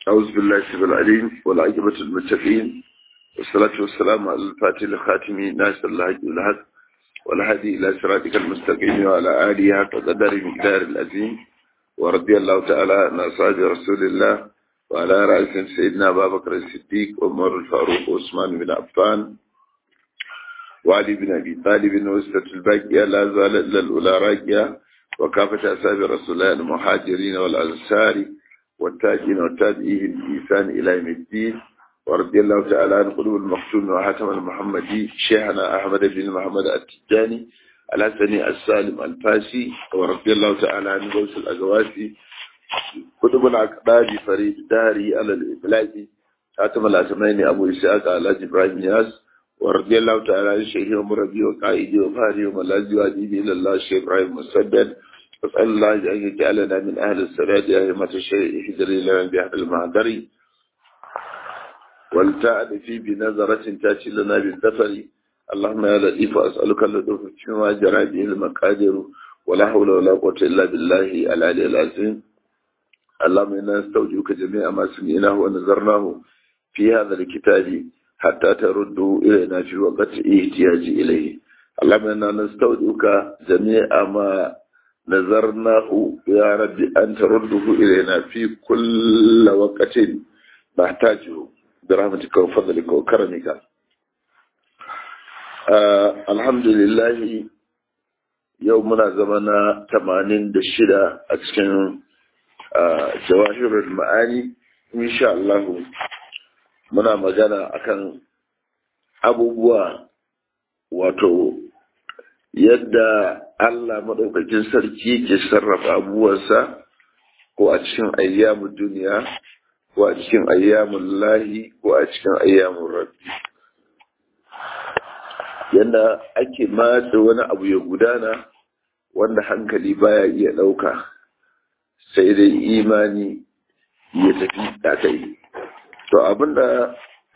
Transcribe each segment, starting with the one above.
أعوذ بالله السبيل العليم والعاقبة المتقين والصلاة والسلام على الفاتح الخاتم ناصر الله الحق والهدي إلى صراطك المستقيم وعلى آله حق قدر مقدار العظيم ورضي الله تعالى عن أصحاب رسول الله وعلى رأس سيدنا أبا بكر الصديق وعمر الفاروق وعثمان بن عفان وعلي بن أبي طالب وسطة الباقية لا زال إلا الأولى راقية وكافة أصحاب رسول الله المهاجرين والأنصار والتاجين والتابعين بإحسان إلى يوم الدين ورضي الله تعالى عن قلوب المختوم وحاتم المحمدي شيخنا أحمد بن محمد التجاني الحسني السالم الفاسي ورضي الله تعالى عن غوث الأجواسي قطب العقباد فريد داري على الإبلاج حاتم الأسمين أبو إسحاق على إبراهيم ياس ورضي الله تعالى عن شيخي ومربي وقائدي وفاري وملاذي وأديبي إلى الله الشيخ إبراهيم مسدد أسأل الله أن يجعلنا من أهل السراد أهمة الشيء حجري لنا بأهل المعذري والتعد في بنظرة تأتي لنا بالدفر اللهم يا لطيف أسألك اللطف فيما جرى به المقادير ولا حول ولا قوة إلا بالله العلي العظيم اللهم إنا نستودعك جميع ما سمعناه ونذرناه في هذا الكتاب حتى تردوا إلينا في وقت احتياج إليه اللهم إنا نستودعك جميع ما نذرناه يا رب أن ترده إلينا في كل وقت نحتاجه برحمتك وفضلك وكرمك آه الحمد لله يومنا زمنا 86 a cikin jawahirul ma'ani insha Allah muna magana akan abubuwa wato yadda Allah maɗaukakin sarki ke sarrafa abubuwansa ko a cikin ayyamun duniya ko a cikin ayyamun lahi ko a cikin ayyamun rabbi yadda ake matsa wani abu ya gudana wanda hankali baya iya ɗauka sai dai imani ya tafi da kai to abinda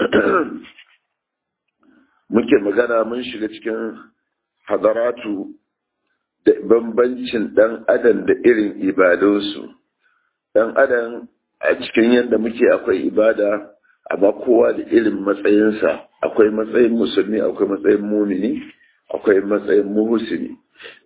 muke magana mun shiga cikin hadaratu da bambancin ɗan adam da irin ibadunsu ɗan adam a cikin yadda muke akwai ibada amma kowa da irin matsayinsa akwai matsayin musulmi akwai matsayin mumini akwai matsayin muhusini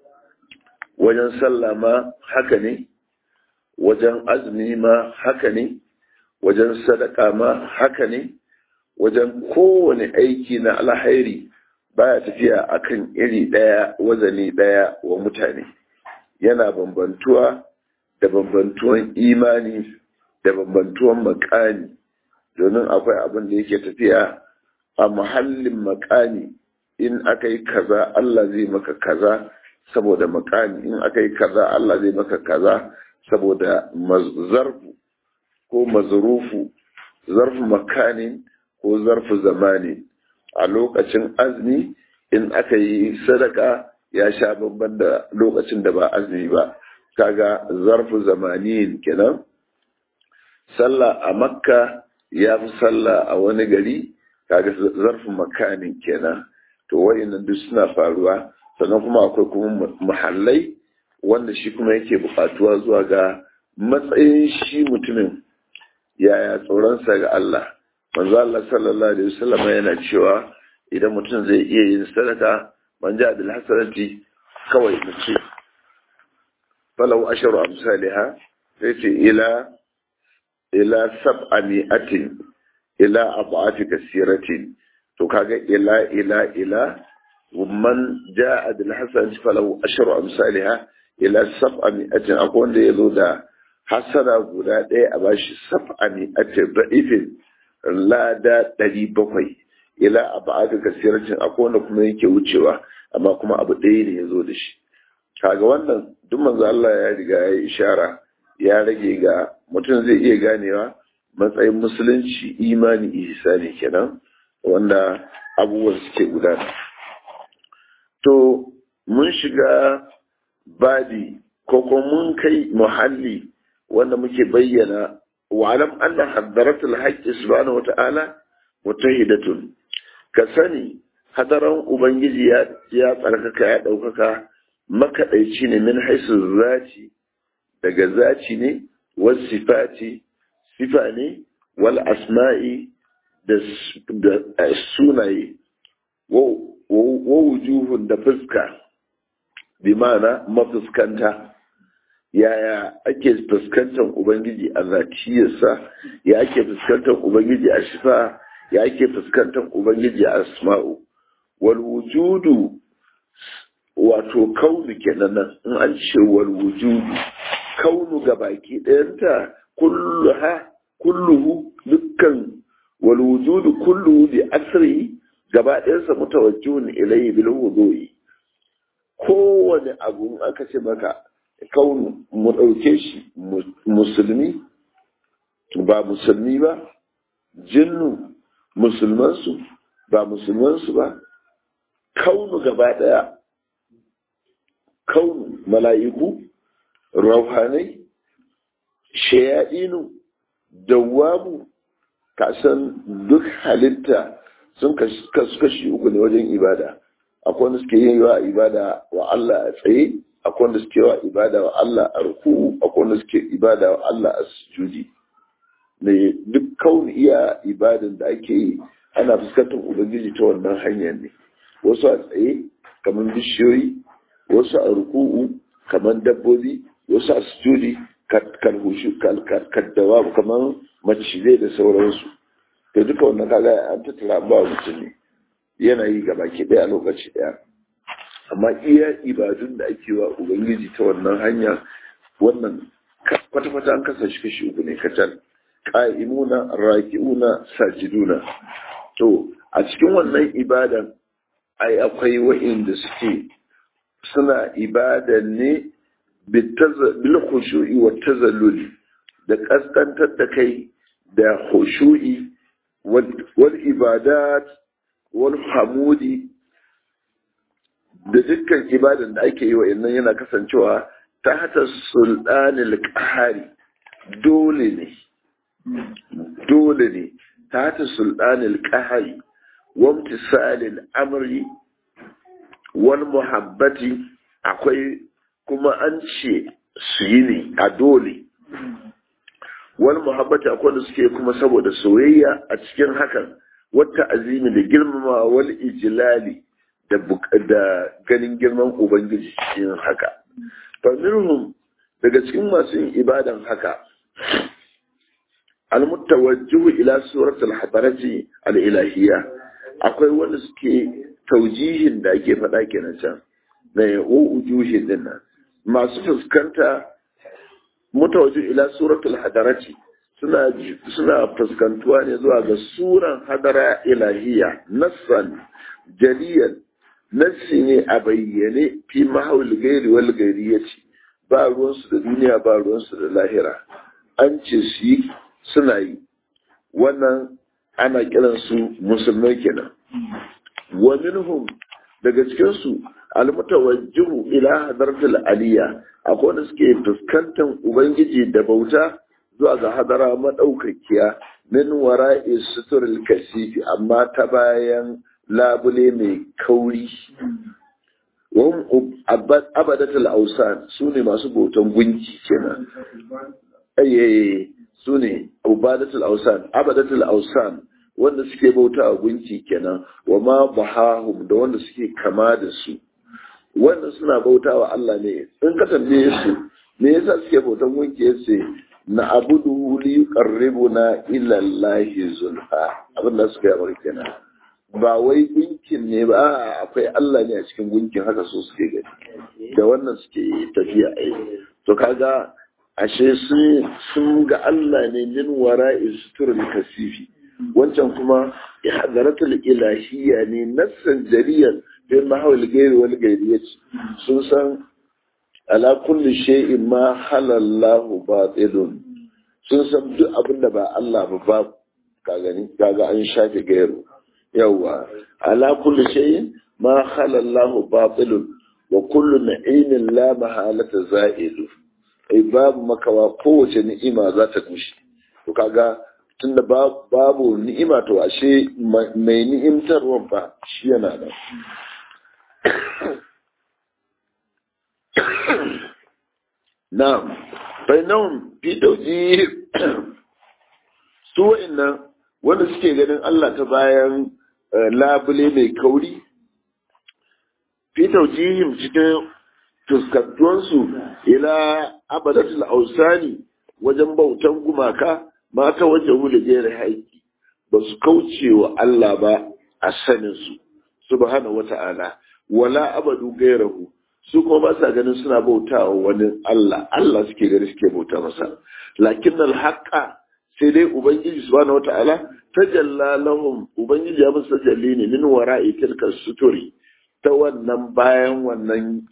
wajen sallah ma haka ne wajen azumi ma haka ne wajen sadaka ma haka ne wajen kowane aiki na alhairi baya tafiya akan iri ɗaya wazani ɗaya wa mutane yana bambantuwa da bambantuwan imani da bambantuwan makani domin akwai abin da yake tafiya a muhallin makani in aka yi kaza Allah zai maka kaza saboda makani in aka yi kaza Allah zai maka kaza saboda zarfu ko mazrufu zarfu makanin ko zarfu zamani a lokacin azumi in aka yi sadaka ya sha babban da lokacin da ba azumi ba kaga zarfu zamaniyin kenan sallah a makka ya fi sallah a wani gari kaga zarfu makanin kenan to wayannan duk suna faruwa sannan kuma akwai kuma muhallai wanda shi kuma yake bukatuwa zuwa ga matsayin shi mutumin yaya tsoronsa ga Allah manzo Allah sallallahu alaihi wasallam yana cewa idan mutum zai iya yin sadaka man ja bil hasanati kawai mace falau asharu amsalha sai ce ila ila sab'ami'atin ila ab'ati kasiratin to kaga ila ila ila man ja'a bil hasanati falau asharu amsalha ila sab'ami'atin akwai wanda yazo da hasana guda ɗaya a bashi sab'ami'atin da'ifin lada ɗari bakwai ila abu aka kasirancin akwai wanda kuma yake wucewa amma kuma abu ɗaya ne ya zo da shi kaga wannan duk manzo Allah ya riga ya yi ishara ya rage ga mutum zai iya ganewa matsayin musulunci imani ihsani kenan wanda abubuwan suke gudana to mun shiga badi ko kuma mun kai muhalli wanda muke bayyana wa'alam anna haddaratul haqqi subhanahu wata'ala mutahidatun ka sani hadaran ubangiji ya ya tsarkaka ya daukaka makaɗaici ne min haisu zaci daga zaci ne wasu sifati sifa ne wal asma'i da sunaye wa wujuhun da fuska bi ma'ana mafuskanta yaya ake fuskantar ubangiji a zatiyarsa ya ake fuskantar ubangiji a shifa ya ake fuskantar ubangiji a asma'u wal wujudu wato kaunu kenan nan in an ce wal wujudu kaunu ga baki ɗayanta kulluha kulluhu dukkan wal wujudu kulluhu bi asri gaba ɗayansa mutawajjihun ilayhi bil wudu'i kowane abu aka ce maka kaunu mu ɗauke shi musulmi ba musulmi ba jinnu musulmansu ba musulmansu ba kaunu gaba ɗaya kaunu mala'iku rauhanai shayaɗinu dawamu kasan duk halitta sun kasu kashi uku ne wajen ibada akwai wanda suke yin yawa ibada wa Allah a tsaye akwai wanda suke yawa ibada wa Allah a ruku akwai wanda suke ibada wa Allah a sujudi ne duk kauni iya ibadan da ake yi ana fuskantar ubangiji ta wannan hanyar ne wasu a tsaye kamar bishiyoyi wasu a ruku'u kamar dabbobi wasu a sujudi kalhushu kaddawa kamar macizai da sauransu da duka wannan kaga an tattara ba mutum ne yana yi gaba ke ɗaya a lokaci ɗaya amma iya ibadun da ake wa ubangiji ta wannan hanya wannan kwata-kwata an kasa shi kashi uku ne kacal ƙa'imuna raki'una sajiduna to a cikin wannan ibadan ai akwai wa'inda suke suna ibadan ne bil khushu'i wa tazalluli da kaskantar da kai da khushu'i wal ibadat wal hamudi da dukkan ibadan da ake yi wa innan yana kasancewa ta hata sultanil qahari dole ne dole ne ta hata sultanil qahari wa imtisalil amri wal muhabbati akwai kuma an ce su yi ne a dole wal muhabbati akwai da suke kuma saboda soyayya a cikin hakan wata azimi da girmama wal ijlali da da ganin girman ubangiji cikin haka fa minhum daga cikin masu yin ibadan haka al mutawajjihu ila suratul hadarati al ilahiyya akwai wanda suke taujihin da ake faɗa kenan can na ya'o ujuhin din nan masu fuskanta mutawajjih ila suratul hadarati suna suna fuskantuwa ne zuwa ga suran hadara ilahiya nassan jaliyan nassi ne a bayyane fi mahawil gairi wal gairiyati ba ruwansu da duniya ba ruwansu da lahira an ce su yi suna yi wannan ana kiransu musulmai kenan wa minhum daga cikinsu almutawajjihu ila hadartul aliyya akwai wanda suke fuskantar ubangiji da bauta zuwa ga hadara madaukakiya min wara'i suturul kasifi amma ta bayan labule mai kauri wahum abadatul ausan su ne masu bautan gunki kenan ayyaye su ne abadatul ausan abadatul ausan wanda suke bauta a gunki kenan wa ma bahahum da wanda suke kama da su wanda suna bauta wa Allah ne in ka tambaye su me yasa suke bautan gunki yace na abudu li yuqarribuna ila Allah zulfa abin da suka yi kenan ba wai gunkin ne ba akwai Allah ne a cikin gunkin haka so suke gani da wannan suke tafiya ai to kaga ashe sun ga Allah ne min wara'i suturul kasifi wancan kuma ihdaratul ilahiyya ne nassan jariyan bin mahawil gairi wal gairiyati sun san ala kulli shay'in ma halallahu batilun sun san duk abin da ba Allah ba ba ka gani kaga an shafe gairu yawa ala kulli shay'in ma halallahu batilun wa kullu na'imin la mahalata za'ilu ai babu makawa kowace ni'ima za ta gushe to kaga tunda babu ni'ima to ashe mai ni'imtarwa ba shi yana nan na'am bainahum fi tawjih su wa'annan wanda suke ganin Allah ta bayan labule mai kauri fi taujihim cikin fuskantuwansu ila abadatul ausani wajen bautan gumaka mata wajen hula jere haiki ba su kauce wa Allah ba a saninsu subhanahu wata'ala wala abadu gairahu su kuma ba sa ganin suna bautawa wani Allah Allah suke gani suke bauta masa lakin alhaqa sai dai ubangiji subhanahu wata'ala tajalla lahum ubangiji ya musu tajalli ne min wara'i tilka suturi ta wannan bayan wannan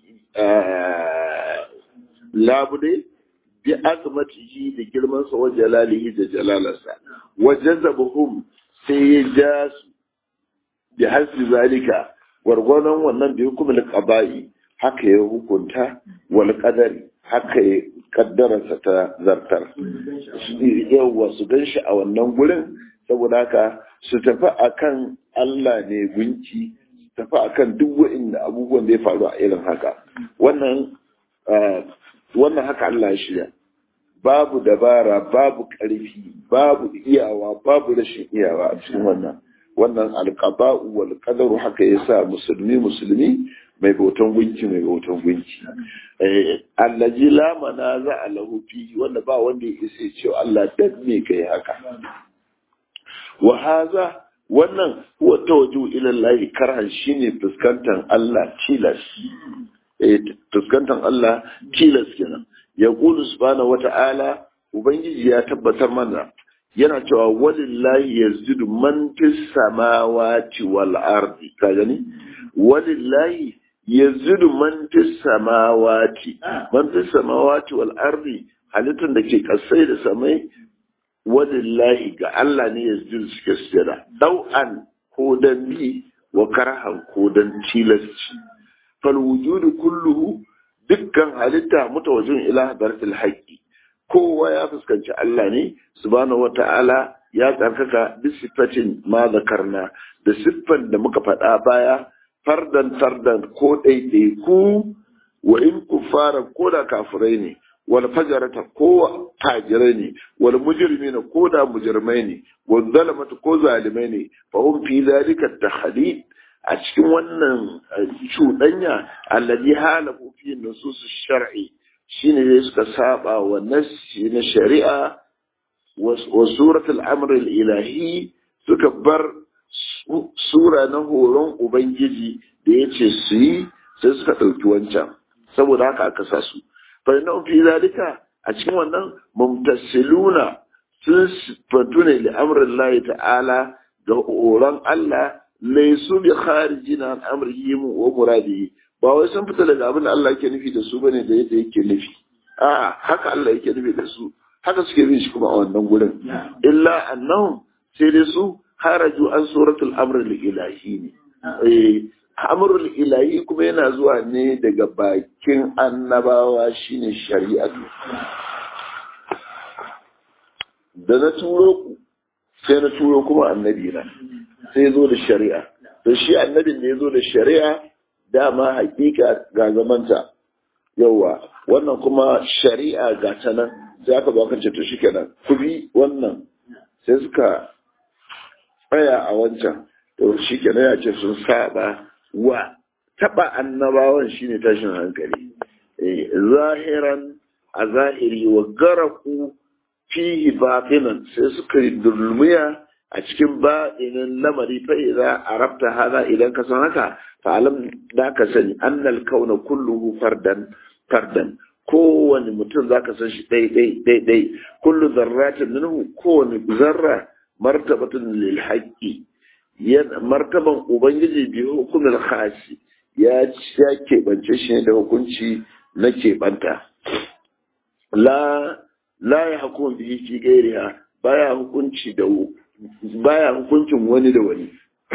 labude bi azmatihi da girman sa wa jalalihi da jalalarsa wa jazabuhum sai ya ja su bi hasbi zalika gwargwadon wannan bi hukumul qaba'i haka ya hukunta wal qadari haka ya kaddararsa ta zartar yawwa su gan shi a wannan gurin saboda haka su tafi akan Allah ne gunki su tafi akan duk wa'inda abubuwan da ya faru a irin haka wannan wannan haka Allah ya shirya babu dabara babu ƙarfi babu iyawa babu rashin iyawa a cikin wannan wannan alqaba'u wal qadaru haka yasa musulmi musulmi mai bautan gunki mai bautan gunki allaji la manaza lahu fi wanda ba wanda ya isa ce Allah dan me kai haka wa haza wannan huwa tawajju ila Allah karhan shine fuskantar Allah tilas eh fuskantar Allah tilas kenan ya qulu subhanahu wata'ala ubangiji ya tabbatar mana yana cewa walillahi yazdidu man fis samawati wal ardi ka gani walillahi yazdidu man fis samawati man fis samawati wal ardi halittun da ke kasai da samai walillahi ga Allah ne yazdidu suke sujada dau'an ko dan bi wa karhan ko dan tilasci fal wujudu kulluhu dukkan halitta mutawajjin ila hadratil haqqi kowa ya fuskanci Allah ne subhanahu wata'ala ya tsarkaka bi sifatin ma zakarna da siffan da muka faɗa baya fardan fardan ko ɗaiɗaiku wa in kufara ko da kafirai ne wal fajarata ko tajirai ne wal mujrimina ko da mujrimai ne wal zalamata ko zalimai ne fa hum fi zalika tahdid a cikin wannan cuɗanya alladhi halafu fi nusus shar'i shine dai suka saba wa nassi na shari'a wa suratul amr ilahi suka bar sura na horon ubangiji da ya ce su yi sai suka ɗauki wancan saboda haka aka sa su fa inna fi zalika a cikin wannan mumtasiluna sun fatu ne li amrin lahi ta'ala da horon Allah laisu bi kharijina an amrihi wa muradihi ba wai sun fita daga abin da Allah yake nufi da su bane da yadda yake nufi a haka Allah yake nufi da su haka suke bin shi kuma a wannan gurin illa annahum sai dai su haraju an suratul amr ilahi ne eh amrul ilahi kuma yana zuwa ne daga bakin annabawa shine shari'atu da na turo ku sai na turo kuma annabi na sai zo da shari'a to shi annabin da ya zo da shari'a dama hakika ga zamanta yawa wannan kuma shari'a ga ta nan sai aka zo kan ce to shikenan ku bi wannan sai suka tsaya a wancan to shikenan ya ce sun saba wa taba annabawan shine tashin hankali zahiran a zahiri wa garaku fihi batinan sai suka dulmiya a cikin ba'inin lamari fa idza arabta hada idan ka san haka fa alam da ka sani annal kauna kulluhu fardan fardan kowane mutum zaka san shi dai dai dai dai kullu zarratin minhu kowane zarra martabatun lil haqqi yan martaban ubangiji bi hukumul khasi ya ya keɓance shi ne da hukunci na keɓanta la la ya hukum bihi fi gairiha baya hukunci da baya hukuncin wani da wani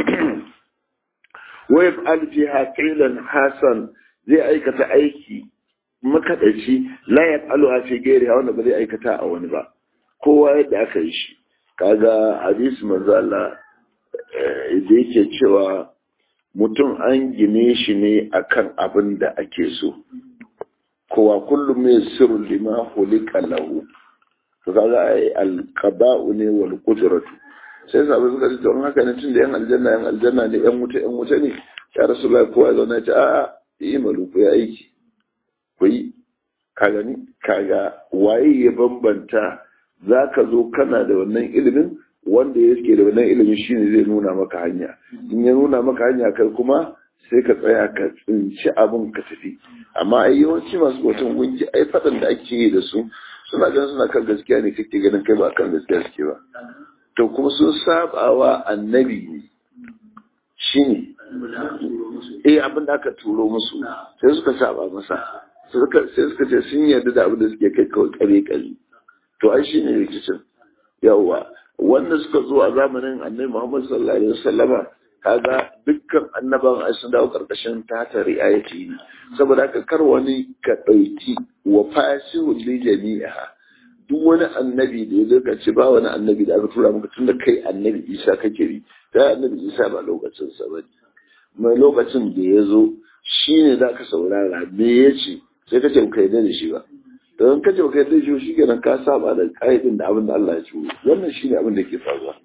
wa yaf'al fiha qilan hasan zai aikata aiki makadaci la yaf'alu fi gairiha wanda ba zai aikata a wani ba kowa yadda aka yi shi kaga hadisi manzo Allah da yake cewa mutum an gine shi ne akan abin da ake so kowa kullum mai sirru lima hulika lahu to kaga ai alqada'u ne wal qudratu sai sabu suka ce don haka ne tunda yan aljanna yan aljanna ne yan wuta yan wuta ne ya rasulullahi kowa ya zauna ya ce a'a yi malu ku ya aiki ku yi ka gani kaga waye ya bambanta za ka zo kana da wannan ilimin wanda ya ke da wannan ilimin shine zai nuna maka hanya in ya nuna maka hanya kai kuma sai ka tsaya ka tsinci abin ka tafi amma ai yawanci masu bautan gunki ai faɗan da ake yi da su suna ganin suna kan gaskiya ne kake ganin kai ba kan gaskiya suke ba to kuma sun sabawa annabi ne shine eh abin da aka turo musu sai suka saba masa sai suka ce sun yarda da abin da suke kai kawai kare kare to ai shine rikicin yawa wanda suka zo a zamanin annabi Muhammad sallallahu alaihi wasallama kaga dukkan annaban ai sun dawo karkashin tata riayati ne saboda haka kar wani ka dauki wa fasihul li jami'a duk wani annabi da ya zaka ce ba wani annabi da aka tura maka tunda kai annabi Isa kake bi da annabi Isa ba lokacin sa ba mai lokacin da ya zo shine zaka saurara me yace sai kace ka yarda da shi ba don kace ka yarda da shi kenan ka saba da kaidin da abin da Allah ya ci wannan shine abin da ke faruwa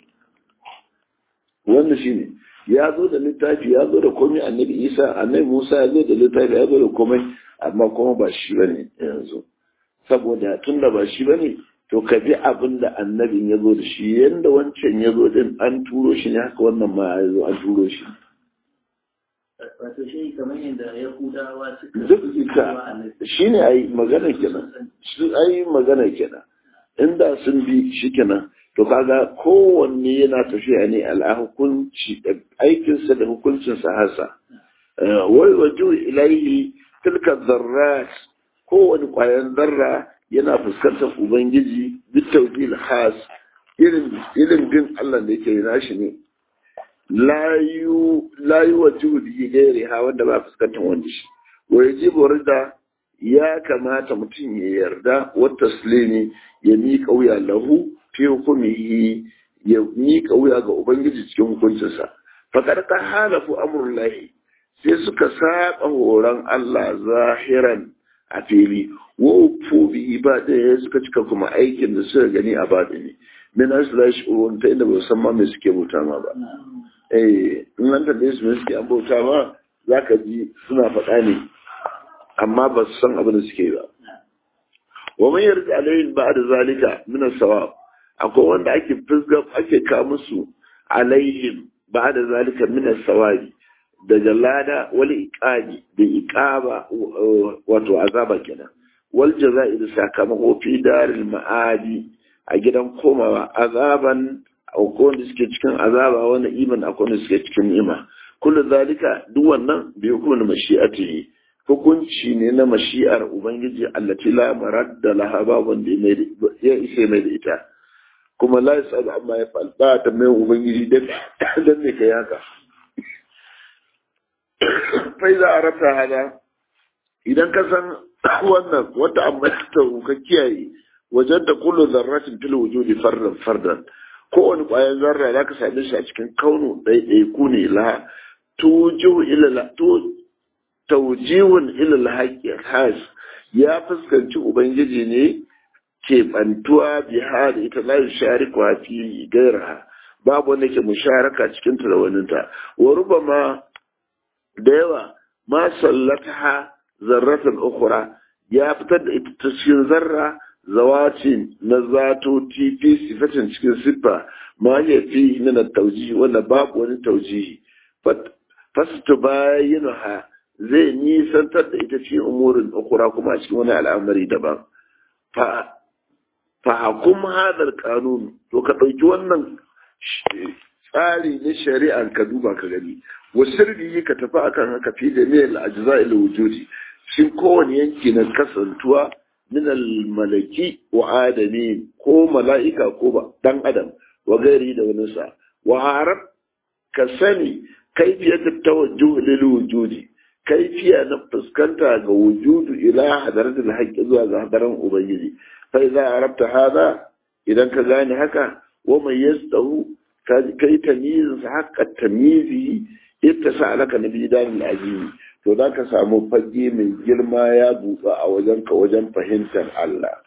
wannan shine ya zo da littafi ya zo da komai annabi isa annabi musa ya zo da littafi ya zo da komai amma kuma ba shi ba ne yanzu saboda tun da ba shi ba ne to ka bi abin da annabin ya zo da shi yadda wancan ya zo din an turo shi ne haka wannan ma ya zo an turo shi wato shi kamar yadda yahudawa suka duk ita shi ne a yi magana kenan a yi magana kenan inda sun bi shi kenan to kaga kowanne yana tafiya ne al'ahukunci aikinsa da hukuncinsa hasa wai waju ilaihi tilka zarrat kowane ƙwayan zarra yana fuskantar ubangiji duk tawdil has irin irin bin Allah da yake nashi ne layu layu waju bi gairi ha wanda ba fuskantar wanda shi wa yajibu rida ya kamata mutum ya yarda wa taslimi ya miƙa wuya lahu fi hukumihi ya miƙa wuya ga Ubangiji cikin hukuncinsa. Fakar ta halafu amurlahi sai suka saba horon Allah zahiran a fili, wa fu bihi ba ɗaya suka cika kuma aikin da suka gani a baɗini. Min aslash urun ta inda ba san ma me suke bauta ma ba. Eh, in an tambaye su me suke an bauta ma za ka ji suna faɗa ne, amma ba su san abin da suke ba. Wa man yarda alayhi ba'da zalika min as-sawab akwai wanda ake fisga ake ka musu alaihim ba da zalika min sawabi daga lada wal iqabi da iqaba wato azaba kenan wal jaza'i da sakamako fi daril ma'adi a gidan komawa azaban akwai wanda suke cikin azaba wanda iman akwai wanda suke cikin ni'ima kullu zalika duk wannan bi hukumin mashi'atihi hukunci ne na mashi'ar ubangiji allati la maradda laha babun da ya isa mai da ita kuma la yasalu amma ya fal ba ta mai ubangiji dan dan ne kai haka fa iza arabta hada idan ka san wannan wata amma ta ka kiyaye wajen da kullu zarratin fil wujudi fardan fardan kowane ƙwayar zarra za ka same shi a cikin kaunu ɗaiɗaiku ne la tujihu ila la tu tawjihun ila al has ya fuskanci ubangiji ne keɓantuwa biha da ita la yushariku fi gairaha babu wanda ke musharaka cikin ta da waninta wa rubama da yawa ma sallataha zarratan ukhra ya fitar da ita ta cikin zarra zawati na zato fi sifatin cikin siffa ma ya fi min at-tawjih wanda babu wani tawjihi fastu bayyinaha zai nisantar da ita cikin umurin ukhra kuma a cikin wani al'amari daban fa fahakum hadar kanun to ka ɗauki wannan tsari na shari'ar ka duba ka gani wasirri ka tafi akan haka fi da mil ajza ila wujudi shi kowane yanki na kasantuwa min malaki wa adami ko mala'ika ko ba dan adam wa gairi da wani sa wa harab ka sani kaifiyat tawajjuh lil wujudi kaifiya na fuskanta ga wujudu ila hadaratul haqqi zuwa ga hadaran ubangiji فإذا عرفت هذا إذا كذاني هكا ومن يسته كي تمييز حق التمييز اتسع لك نبي دان العزيز to za ka samu fage mai girma ya buɗa a wajenka wajen fahimtar Allah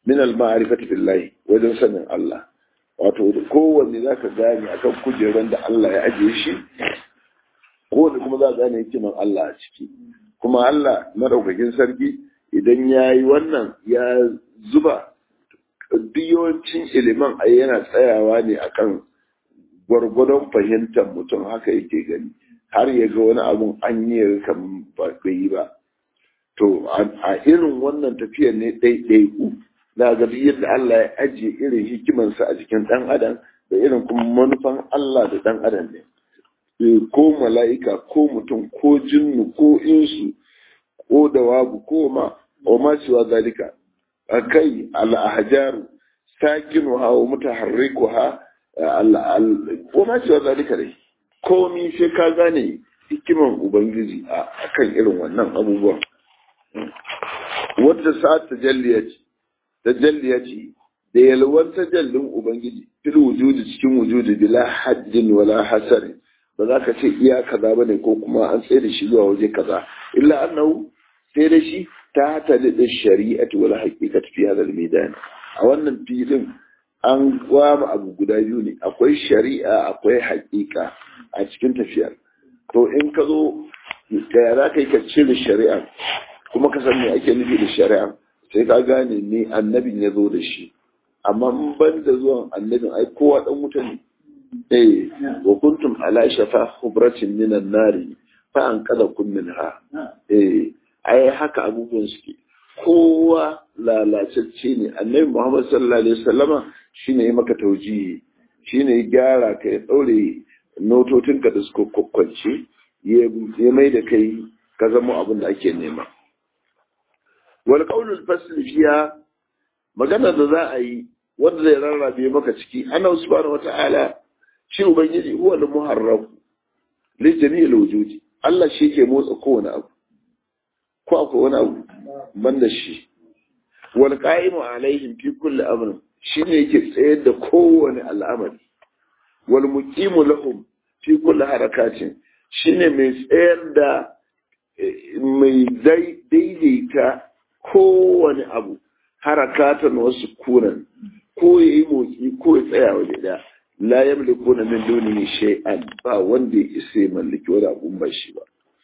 min al-ma'rifati billahi wajen sanin Allah wato kowanne zaka gane akan kujeran da Allah ya ajiye shi kowanne kuma za ka gane hikiman Allah a ciki kuma Allah madaukakin sarki idan ya yi wannan ya zuba yawancin ilimin a yana tsayawa ne akan gwargwadon fahimtar mutum haka yake gani har ya ga wani abun an yi kan ba yi ba to a irin wannan tafiyar ne ɗaiɗaiku na ga yadda Allah ya ajiye irin hikimansa a jikin ɗan adam da irin kuma manufan Allah da ɗan adam ne ko mala'ika ko mutum ko jinnu ko insu ko dawabu ko ma wa ma siwa zalika akai al-ahjaru sakinuha wa mutaharrikuha ko ma siwa zalika dai komi sai ka gane hikiman ubangiji a kan irin wannan abubuwan wadda sa'ad tajalliyaci tajalliyaci da yalwan tajallin ubangiji fil wujudi cikin wujudi bila haddin wala hasari ba za ka ce iya kaza bane ko kuma an tsaye da shi zuwa waje kaza illa annahu sai da shi ta talida shari'ati wal haqiqati fi hadha al-midan a wannan filin an gwama abu guda biyu ne akwai shari'a akwai haƙiƙa a cikin tafiyar to in ka zo da za ka yi ka cire shari'a kuma ka san me ake nufi da shari'a sai ka gane ne annabin ya zo da shi amma in ban da zuwan annabin ai kowa dan wuta ne eh wa kuntum ala shafa hubratin minan nari fa an kada kun minha eh ai haka abubuwan suke kowa lalacecce ne annabi muhammad sallallahu alaihi wasallama shine ya maka taujihi shine ya gyara ka ya daure nototinka da suka kwakwance ya mai da kai ka zama abin da ake nema wal qaulul fasl fiya magana da za a yi wanda zai rarrabe maka ciki ana subhanahu wata'ala shi ubangiji huwa al muharraf li jami'il wujudi Allah shi ke motsa kowane abu ko akwai wani abu banda shi wal qa'imu alaihim fi kulli amrin shine yake tsayar da kowane al'amari wal muqimu lahum fi kulli harakatin shine mai tsayar da mai daidaita kowane abu harakatan wasu kunan ko yayi motsi ko ya tsaya waje da la yamlikuna min dunihi shay'an ba wanda ya isa ya mallaki wani abun ba shi ba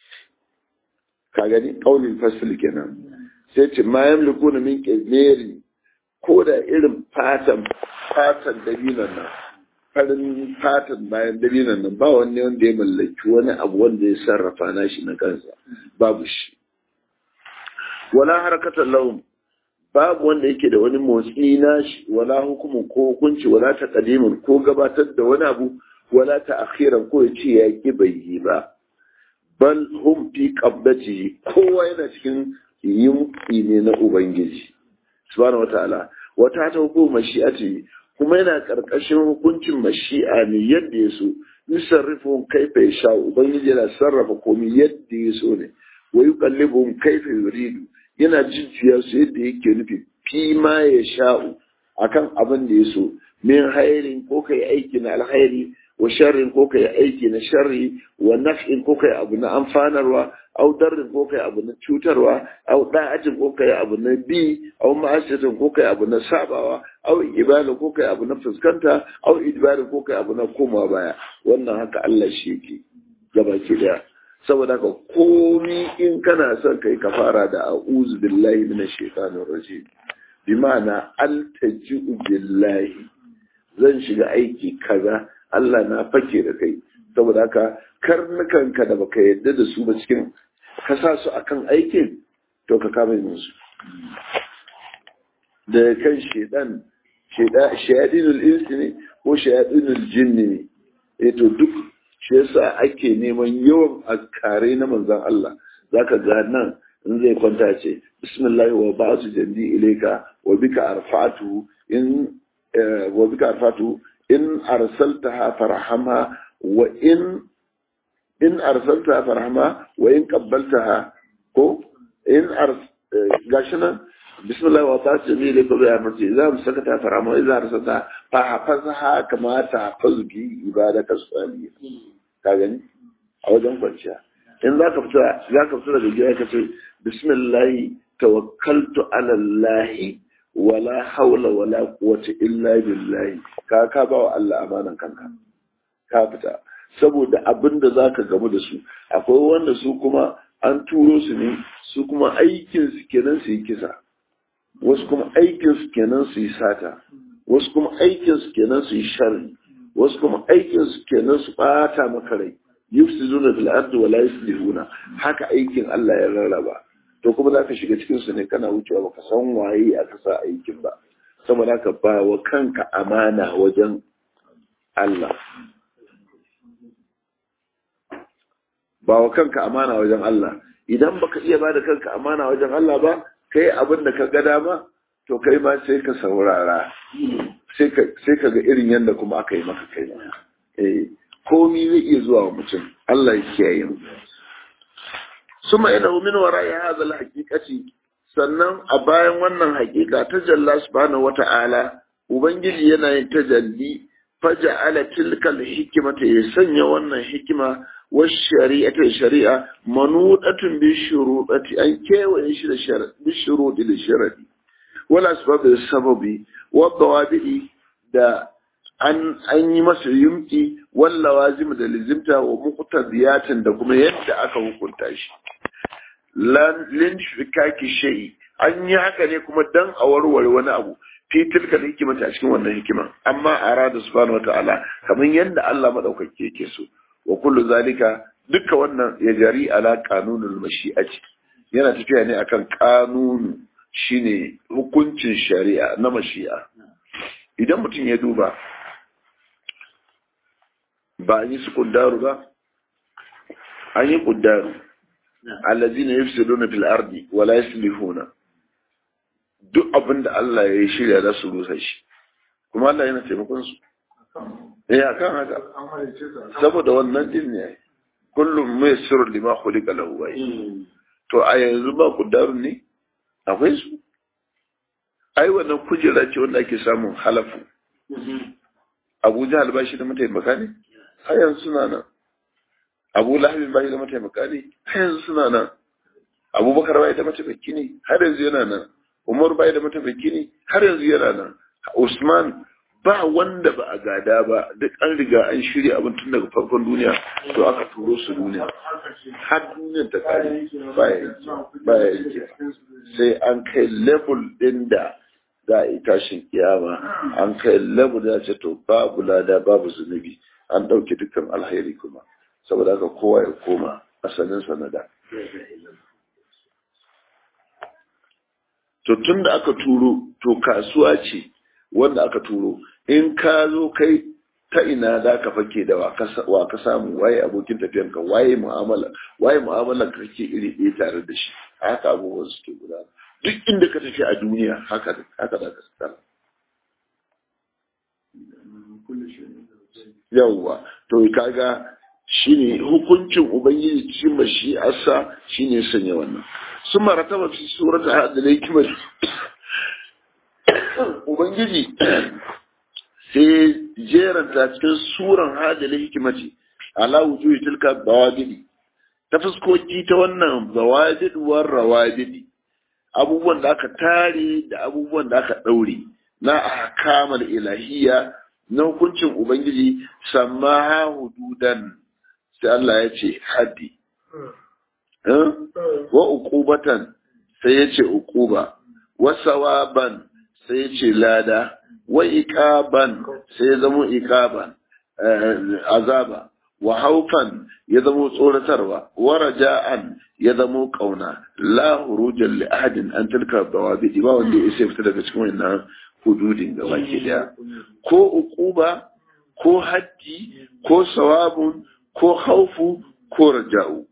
ka gani ƙaunin fasil kenan sai ce ma yamliku na min ƙezeri ko da irin fatan fatan dabinan nan farin fatan bayan dabinan nan ba wani wanda ya mallaki wani abu wanda ya sarrafa na shi na kansa babu shi wala harkatar laun babu wanda yake da wani motsi na shi wala hukumin ko hukunci wala ta ko gabatar da wani abu wala ta akhiran ko ya ce ya ki bai yi ba bal hum fi qabdatihi kowa yana cikin yimki ne na ubangiji subhanahu wataala wata ta hukuma mashi'ati kuma yana karkashin hukuncin mashi'a ne yadda ya so yusarrifu kaifa yasha ubangiji yana sarrafa komai yadda ya so ne wa yuqallibuhum kaifa yuridu yana jujjuya su yadda yake nufi fi ma ya sha'u akan abin da ya so min hairin ko kai aiki na alkhairi wa sharrin ko kai aiki na sharri wa naf'in ko kai abu na amfanarwa au darrin ko kai abu na cutarwa au da'atin ko kai abu na bi au ma'asiyatin ko kai abu na sabawa au ibada ko kai abu na fuskanta au idbarin ko kai abu na koma baya wannan haka Allah shi yake gabaki daya saboda ka komi in kana son kai ka fara da a'udhu billahi minash shaitanir rajim bi ma'ana altaji'u billahi zan shiga aiki kaza Allah na fake da kai saboda haka karnukanka da baka yadda da su ba cikin ka sa su akan aikin to ka kama musu da kan shedan shayadinul insi ne ko shayadinul jinni ne eh to duk shi yasa ake neman yawan askare na manzon Allah zaka ga nan in zai kwanta ce bismillah wa ba'atu jandi ilayka wa bika arfatu in wa bika arfatu in arsaltaha farhamha wa in in arsaltaha farhamha wa in qabbaltaha ko in ars gashi nan bismillah wa ta'ala jami ilayka bi amrti idza amsakata farhamha wa idza arsalta fa hafazha kama tahfazu bi ibadaka salih ka gani a wajen kwanciya in zaka fita zaka fita daga gida ka ce bismillah tawakkaltu ala allah wala haula wala quwwata illa billahi ka ka ba wa Allah amanan kanka ka fita saboda abin da zaka gamu da su akwai wanda su kuma an turo su ne su kuma aikin su kenan su yi kisa wasu kuma aikin su kenan su yi sata wasu kuma aikin su kenan su yi sharri wasu kuma aikin su kenan su bata maka rai yufsiduna fil ardi wa la yuslihuna haka aikin Allah ya rarraba to kuma za ka shiga cikin su ne kana wucewa baka san waye aka sa aikin ba saboda haka ba wa kanka amana wajen Allah ba wa kanka amana wajen Allah idan baka iya ba da kanka amana wajen Allah ba kai abin da ka ga dama to kai ma sai ka saurara sai ka ga irin yadda kuma aka yi maka kai ma eh komi zai iya zuwa wa mutum Allah ya kiyaye mu suma ina min wara ya hadal haqiqati sannan a bayan wannan haqiqa ta jalla subhanahu wata'ala ubangiji yana yin tajalli faja'ala tilkal hikmata ya sanya wannan hikima wa shari'ata shari'a manudatun bi shurudati an kewaye shi da sharadi bi shurudi da sharadi wala sababi sababi wa dawabi da an an yi masa yumki walla wazim da lizimta wa muqtadiyatin da kuma yadda aka hukunta shi lan lin shirkaki shay an yi haka ne kuma dan a warware wani abu fi tilka hikimata a cikin wannan hikiman amma arada subhanahu wataala kamar yadda Allah madaukake yake so wa kullu zalika duka wannan ya jari ala qanunul mashi'ati yana tafiya ne akan kanunu shine hukuncin shari'a na mashi'a idan mutum ya duba ba an yi su kuddaru ba an yi kuddaru allazina yufsiduna fil ardi wa la yuslihuna duk abin da Allah ya yi shirya za su rusa shi kuma Allah yana taimakon su eh akan haka saboda wannan din ne kullum mai sirru lima khuliqa lahu wai to a yanzu ba kuddarun ne akwai su ai wannan kujera ce wanda ake samun halafu Abu Jahal ba shi da mataimaka ne har yanzu suna nan Abu Lahab ba shi da mataimaka ne har yanzu suna nan Abubakar ba da mataimaki ne har yanzu yana nan Umar bai da mataimaki ne har yanzu yana nan Usman ba wanda ba a gada ba duk an riga an shirya abin tun daga farkon duniya to aka turo su duniya har duniyar ta kare baya yake sai an kai level din da za a yi tashin kiyama an kai level da ce to babu lada babu zunubi an ɗauke dukkan alheri kuma saboda haka kowa ya koma asalin sanada to tun da aka turo to kasuwa ce wanda aka turo in ka zo kai ta ina za ka fake da wa ka samu waye abokin tafiyanka waye mu'amala waye mu'amala ka kake iri ɗaya tare da shi haka abubuwan suke gudana duk inda ka tafi a duniya haka haka za ka tsara yawwa to kaga shine hukuncin ubangiji cikin mashi'arsa shine sanya wannan sun marataba fi surata hadda hikimar ubangiji sai jeranta cikin suran hadda hikimati ala wujuhi tilka bawadidi ta fuskoki ta wannan bawadid war rawadidi abubuwan da aka tare da abubuwan da aka daure na ahkamal ilahiyya na hukuncin ubangiji samaha hududan sai Allah ya ce haddi wa uqubatan sai ya ce uquba wa sawaban sai ya ce lada wa iqaban sai ya zama iqaban azaba wa haufan ya zama tsoratarwa wa raja'an ya zama kauna la hurujan li ahadin an tilka dawabi ba wanda ya sai fita daga cikin wannan hududin gaba ke daya ko uquba ko haddi ko sawabun ko haufu ko raja'u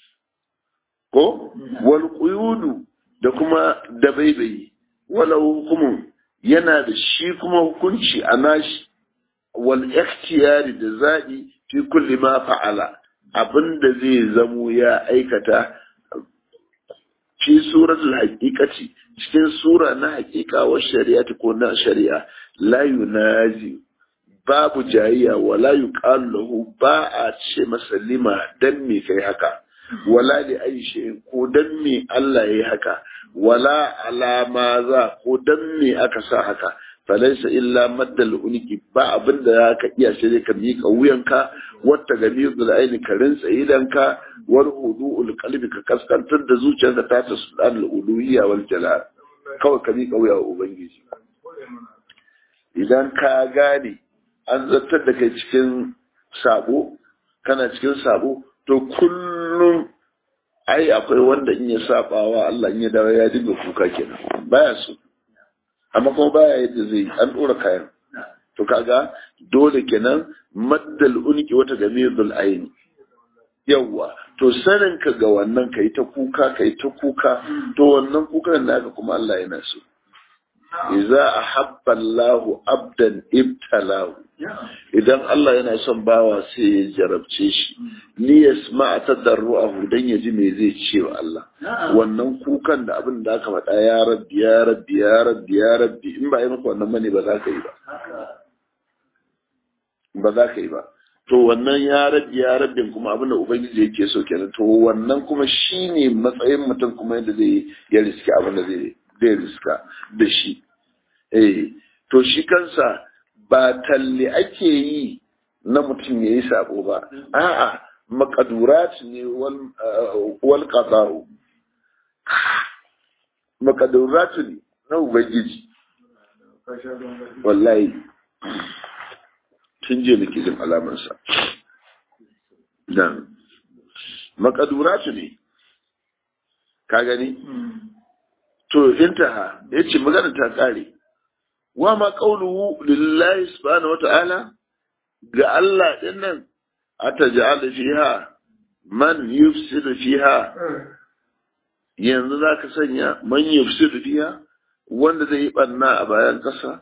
ko wal quyudu da kuma dabaibayi walau hukumun yana da shi kuma hukunci a nashi wal ikhtiyari da zaɓi fi kulli ma fa'ala abinda zai zamo ya aikata fi suratul haqiqati cikin sura na haqiqa wa shari'ati ko na shari'a la yunazi babu jayayya wala yuqalu lahu ba a ce masa lima dan me kai haka wala li ayi shay'in ko dan me Allah yayi haka wala alama za ko dan me aka sa haka falaisa illa maddal uniki ba abin da ka iya sai dai ka miƙa wuyanka wata gamizul aini ka rinsa idanka wal hudu'ul qalbi ka kaskantar da zuciyarka ta ta sudan al uluhiyya wal jalal kawai ka miƙa wuya wa ubangiji idan ka gane an zartar da kai cikin sabo kana cikin sabo to kullum ai akwai wanda in ya sabawa Allah in ya dawo ya dinga kuka kenan baya so amma kuma baya yadda zai an dora kayan to kaga dole kenan maddal unki wata gamidul aini yawa to sanin ka ga wannan kai ta kuka kai ta kuka to wannan kukan naka kuma Allah yana so idza ahabba Allahu abdan ibtalahu idan Allah yana son bawa sai ya jarabce shi ni yasma tadarruahu dan ya ji me zai ce wa Allah wannan kukan da abin da aka faɗa ya rabbi ya rabbi ya rabbi ya rabbi in ba yi maka wannan bane ba za ka yi ba ba za ka yi ba to wannan ya rabbi ya rabbi kuma abin da ubangiji yake so kenan to wannan kuma shine matsayin mutum kuma yadda zai ya riski abin da zai zai riska da shi eh to shi kansa ba talle ake yi na mutum ya yi sabo ba a'a makadurat ne wal qada'u makadurat ne na ubangiji wallahi tun je nake jin alamarsa dan makadurat ne ka gani to intaha yace magana ta kare wa ma qawluhu lillahi subhanahu wata'ala ga Allah din nan ataj'al fiha man yufsidu fiha yanzu zaka sanya man yufsidu fiha wanda zai yi banna a bayan kasa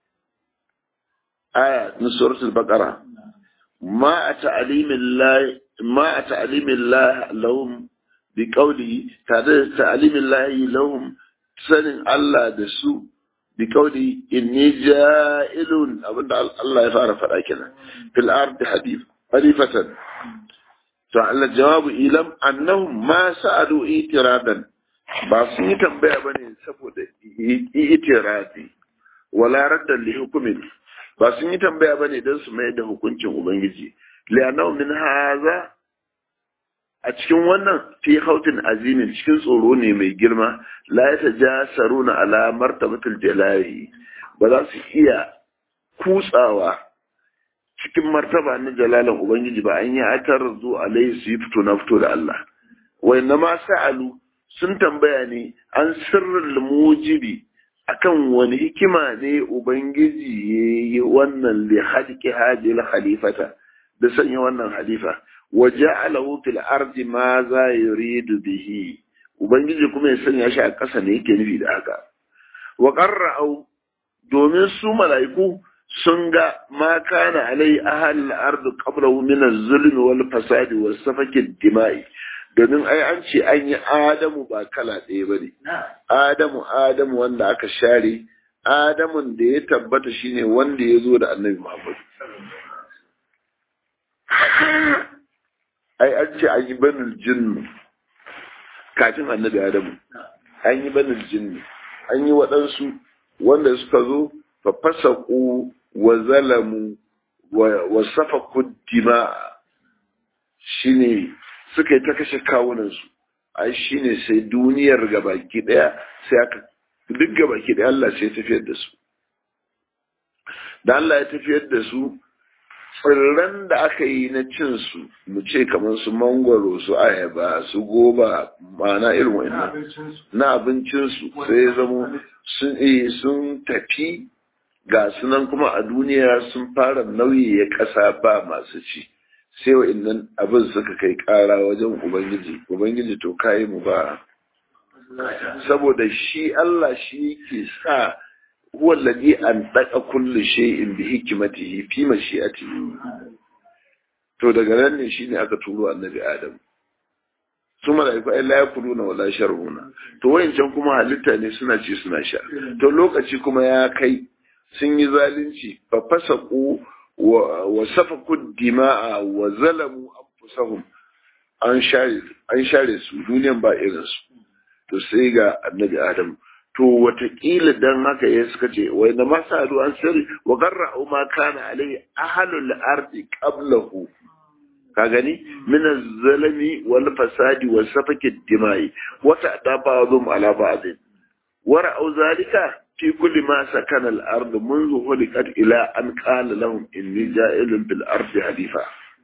aya na suratul baqara ma ta'limillahi ma ta'limillahi lahum bi qawli tare da ta'limillahi lahum sanin Allah da su bi kauli inni ja'ilun abinda Allah ya fara faɗa kenan fil ardi hadith halifatan to Allah jawabu ilam annahum ma sa'alu itiradan ba sun yi tambaya bane saboda itiradi wala raddan li hukumin ba sun yi tambaya bane dan su mai da hukuncin ubangiji li'annahu min haza a cikin wannan fi hautin azimin cikin tsoro ne mai girma la ya ta ja saruna ala martabatul jalali ba za su iya kutsawa cikin martaba na jalalan ubangiji ba an yi atar zu alaihi su yi fito na fito da Allah wai na ma sa'alu sun tambaya ne an sirrin mujibi akan wani hikima ne ubangiji ya yi wannan li hadiki hajil khalifata da sanya wannan halifa وجعله في الأرض ماذا يريد به ubangiji kuma ya sanya shi a ƙasa ne yake nufi da haka wa qarra'u domin su mala'iku sun ga ma kana alai ahal al-ard qablahu min az-zulm wal fasad was safaki dimai domin ai an ce an yi adamu ba kala ɗaya bane adamu adamu wanda aka share adamun da ya tabbata shine wanda ya zo da annabi muhammad ai an ce an yi banin jinnu kafin annabi adamu an yi banin jinnu an yi waɗansu wanda suka zo fa fasaku wa zalamu wa safaku dima shine suka yi ta kashe kawunansu ai shine sai duniyar gabaki daya sai aka duk gabaki daya Allah sai ya tafiyar da su da Allah ya tafiyar da su tsirran da aka yi na cin su mu ce kamar su mangwaro su ayaba su goba ma'ana irin wa'annan na abincinsu sai ya zamo sun sun tafi ga sunan kuma a duniya sun fara nauyi ya kasa ba masu ci sai wa'annan abin suka kai kara wajen ubangiji ubangiji to kayi mu ba saboda shi Allah shi yake sa huwa alladhi an daqa kulli shay'in bi hikmatihi fi mashi'atihi to daga nan ne shine aka turo annabi Adam su mala'iku ai la yakuluna wala sharuna to wayancan kuma halitta ne suna ci suna sha to lokaci kuma ya kai sun yi zalunci fa fasaqu wa safaku dima'a wa zalamu anfusahum an share an share su duniyan ba irin su to sai ga annabi adam to watakila dan haka ya suka ce wai na masalu an sirri wa garra ma kana alai ahlul ardi qablahu ka gani min zalami wal fasadi wa safaki dimai wata da ba'dhum ala ba'd wa ra'u zalika fi kulli ma sakana al ard منذ خلقت ila an qala lahum inni ja'ilun bil ardi halifa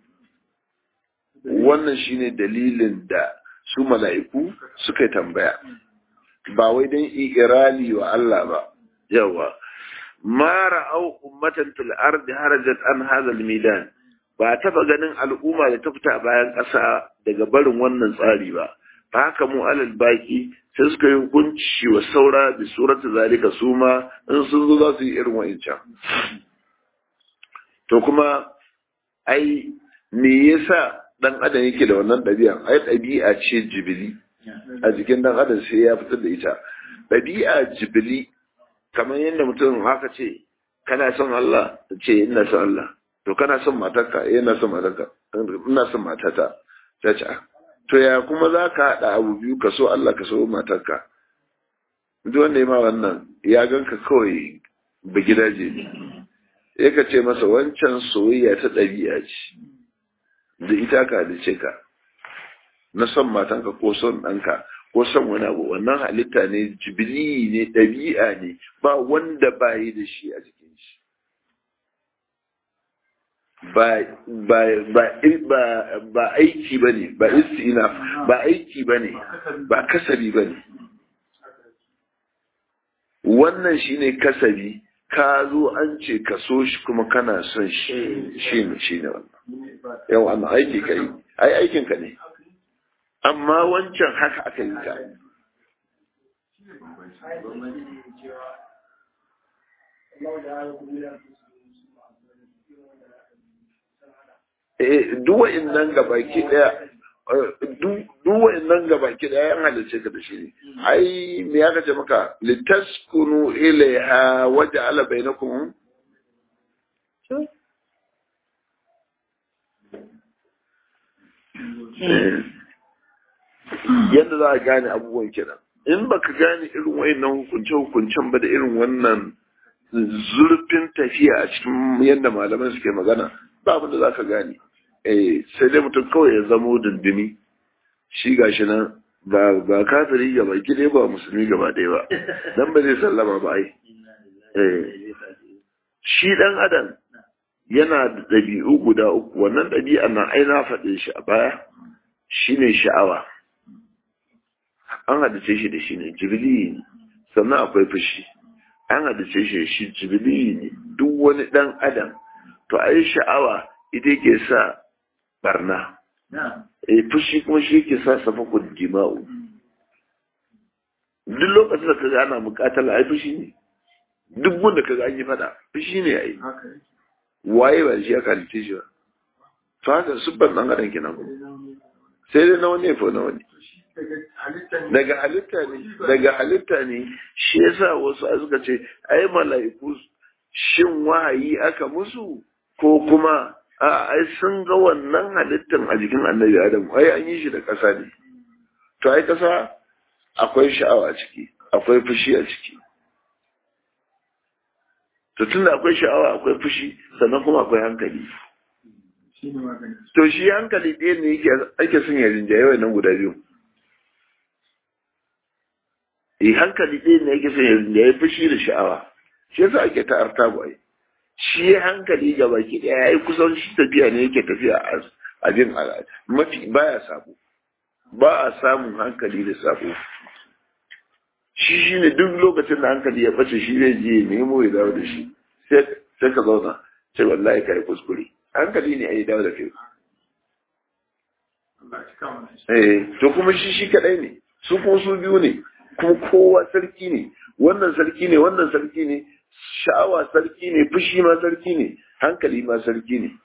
wannan shine dalilin da su mala'iku suka tambaya ba wai dan irali wa Allah ba yawa ma ra'au ummatan fil ardi harajat an hadha al midan ba taba ganin al'umma da ta fita bayan ƙasa daga barin wannan tsari ba ba haka mu alal baki sai suka yi hukunci wa saura da surata zalika su ma in sun zo za su yi irin wa'incan to kuma ai me yasa dan adam yake da wannan ɗabi'a ai ɗabi'a ce jibili a jikin dan adam sai ya fitar da ita ɗabi'a jibili kamar yadda mutum haka ce kana son Allah ce ina son Allah to kana son matarka eh ina son matarka ina son matata ta ce to ya kuma za ka haɗa abu biyu ka so Allah ka so matarka duk wanda ya ma wannan ya ganka kawai ba gidaje ne ya ka ce masa wancan soyayya ta ɗabi'a ce da ita ka halice ka na son matanka ko son ɗanka ko son wani abu wannan halitta ne jibili ne ɗabi'a ne ba wanda ba yi da shi a jikin shi ba aiki ba ne ba istina ba aiki ba ne ba kasabi ba ne wannan shi ne kasabi ka zo an ce ka so shi kuma kana son shi shi ne shi ne wannan yau amma aiki ka yi ai aikinka ne amma wancan haka aka yi ta duwa nan gabaki daya duwa nan gabaki daya yan halice ka da shi ne ai me ya kace maka litaskunu ilaiha waja'ala bainakum yadda za a gane abubuwan kenan in baka gane irin wayannan hukunce-hukuncen ba da irin wannan zurfin tafiya a cikin yadda malaman suke magana ba abin da za ka gane eh sai dai mutum kawai ya zamo dindini shi gashi nan ba ba kafiri gaba ɗaya ba musulmi gaba ɗaya ba dan ba zai sallama ba ai eh shi dan adam yana da ɗabi'u guda uku wannan ɗabi'a na ai na faɗe shi a baya shine sha'awa an hadace shi da shi ne jibili ne sannan akwai fushi an hadace shi da shi jibili ne duk wani ɗan adam to ai sha'awa ita yake sa barna eh fushi kuma shi yake sa safakun jima'u duk lokacin da kaga ana mukatala ai fushi ne duk wanda kaga an yi fada fushi ne ai waye ba shi aka halice shi ba to haka subban dan adam kenan sai dai na wani ya na wani daga halitta ne daga halitta ne shi yasa wasu suka ce ai mala'iku shin wahayi aka musu ko kuma a ai sun ga wannan halittan a jikin annabi adam ai an yi shi da ƙasa ne to ai ƙasa akwai sha'awa a ciki akwai fushi a ciki to tunda akwai sha'awa akwai fushi sannan kuma akwai hankali to shi hankali ɗaya ne yake ake son ya rinjaye wannan guda biyu eh hankali ɗaya ne yake son ya rinjaye fushi da sha'awa shi yasa ake ta artabu ai shi hankali ga baki ɗaya ya yi kusan shi tafiya ne yake tafiya a jin mafi baya sabo ba a samun hankali da sabo shi shi ne duk lokacin da hankali ya ɓace shi zai je nemo ya dawo da shi sai ka zauna sai wallahi ka yi kuskure hankali ne a yi dawo da kai eh to kuma shi shi kadai ne su kuma su biyu ne kuma kowa sarki ne wannan sarki ne wannan sarki ne sha'awa sarki ne fushi ma sarki ne hankali ma sarki ne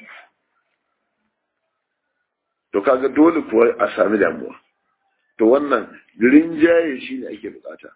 to kaga dole kuwa a sami damuwa to wannan rinjaye shi ne ake bukata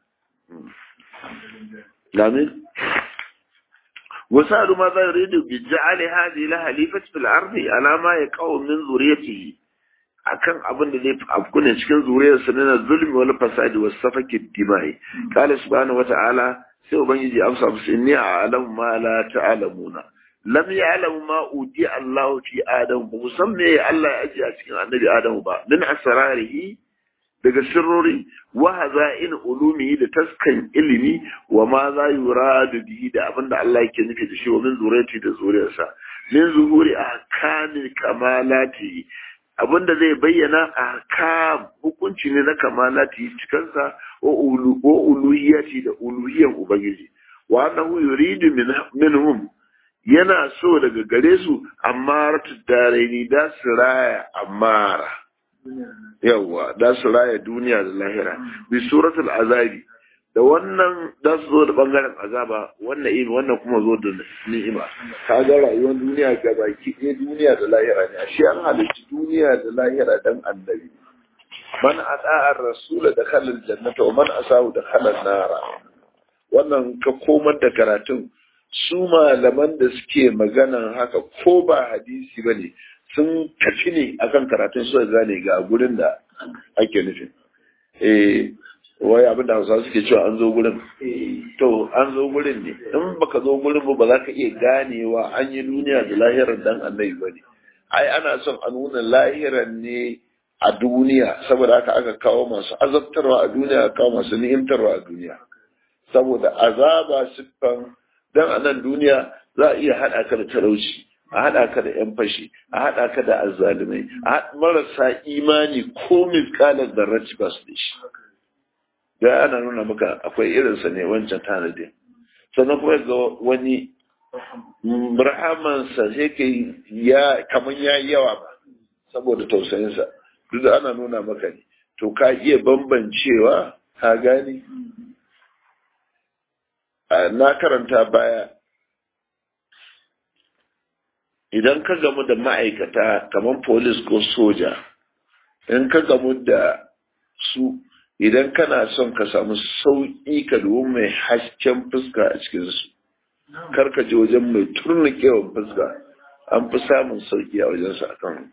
Amin. وسألوا ماذا يريد بجعل هذه لها خليفة في الأرض على ما يقع من ذريته akan abin da zai afku ne cikin zuriyar sa na zulmi wal fasadi was safaki dimai qala subhanahu wata'ala sai ubangiji amsa musu inni a'lamu ma la ta'lamuna lam ya'lamu ma uti Allah fi adam ba san me Allah ya ajiye a cikin annabi Adam ba min asrarihi daga sirrori wa haza'in ulumihi da taskan ilimi wa ma za yuradu bihi da abinda Allah yake nufi da shi wa min zuriyati da zuriyarsa min zuhuri ahkami kamalati abinda zai bayyana ahkam hukunci ne na kamalati cikansa wa ulu wa uluhiyati da uluhiyan ubangiji wa annahu yuridu minhum yana so daga gare su amma daraini da su raya amara yawwa da su raya duniya da lahira bi suratul azabi da wannan da su zo da bangaren azaba wannan ibi wannan kuma zo da ni'ima ka ga rayuwar duniya ga baki ɗaya duniya da lahira ne ashe an halicci duniya da lahira dan annabi man ata'a rasula da khalal jannata wa man asahu da khalal nara wannan ka komar da karatun su malaman da suke maganan haka ko ba hadisi bane sun tafi ne akan karatun su gane ga gurin da ake nufin eh wai abin da hausa suke cewa an zo gurin to an zo gurin ne in baka zo gurin ba ba za ka iya ganewa an yi duniya da lahirar dan annabi ba ne ai ana son a nuna lahirar ne a duniya saboda haka aka kawo masu azabtarwa a duniya aka kawo masu ni'imtarwa a duniya saboda azaba siffan dan a nan duniya za a iya haɗa ka da talauci a haɗa ka da 'yan fashi a haɗa ka da azzalumai a marasa imani ko miskalar da ba su da shi da ana nuna maka akwai irinsa ne wancan tanadin sannan kuma ga wani rahamansa sai ke ya kamar ya yawa ba saboda tausayinsa duk da ana nuna maka ne to ka iya bambancewa ka gani na karanta baya idan ka gamu da ma'aikata kamar polis ko soja in ka gamu da su idan kana son ka samu sauƙi ka dubi mai hasken fuska a cikinsu kar ka je wajen mai turnikewan fuska an fi samun sauƙi a wajensu a kan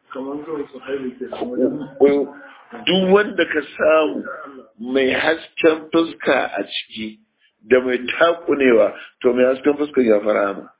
duk wanda ka samu mai hasken fuska a ciki da mai takunewa to mai hasken fuska ya fara ma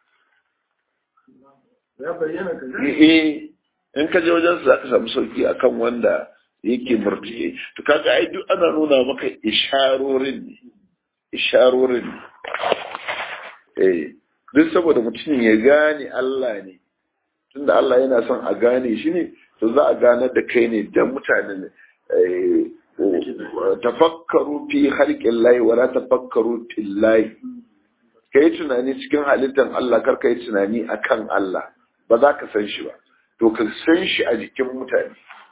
eh in ka je wajensu za ka samu sauƙi akan wanda yake murtiye to kaga ai duk ana nuna maka isharorin ne isharorin ne eh duk saboda mutum ya gane Allah ne tunda Allah yana son a gane shi ne to za a ganar da kai ne da mutanen tafakkaru fi harƙin layi wala tafakkaru fil layi kai tunani cikin halittar Allah kar kai tunani akan Allah ba za ka san shi ba to ka san shi a jikin mutane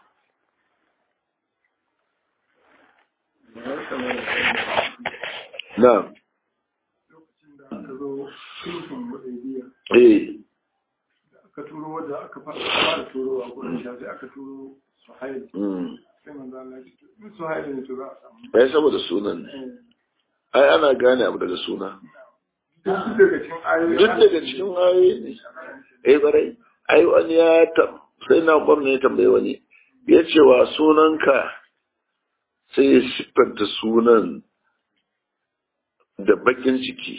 Na'am. Lokacin da aka zo sulhun Hudaybiya. Eh. Da aka turo wanda aka fara turo a gurin shi sai aka turo Suhail. Mm. Sai manzo Allah ya ce in Suhail ne to za a samu. Ai saboda sunan ne. Eh, Ai ana gane abu daga suna. Duk daga cikin ayoyi. Duk daga cikin ayoyi ne. Eh barai. Ai wani ya tam sai na gwamna ya tambaye wani. Ya ce wa sunanka sai ya siffanta sunan da bakin ciki.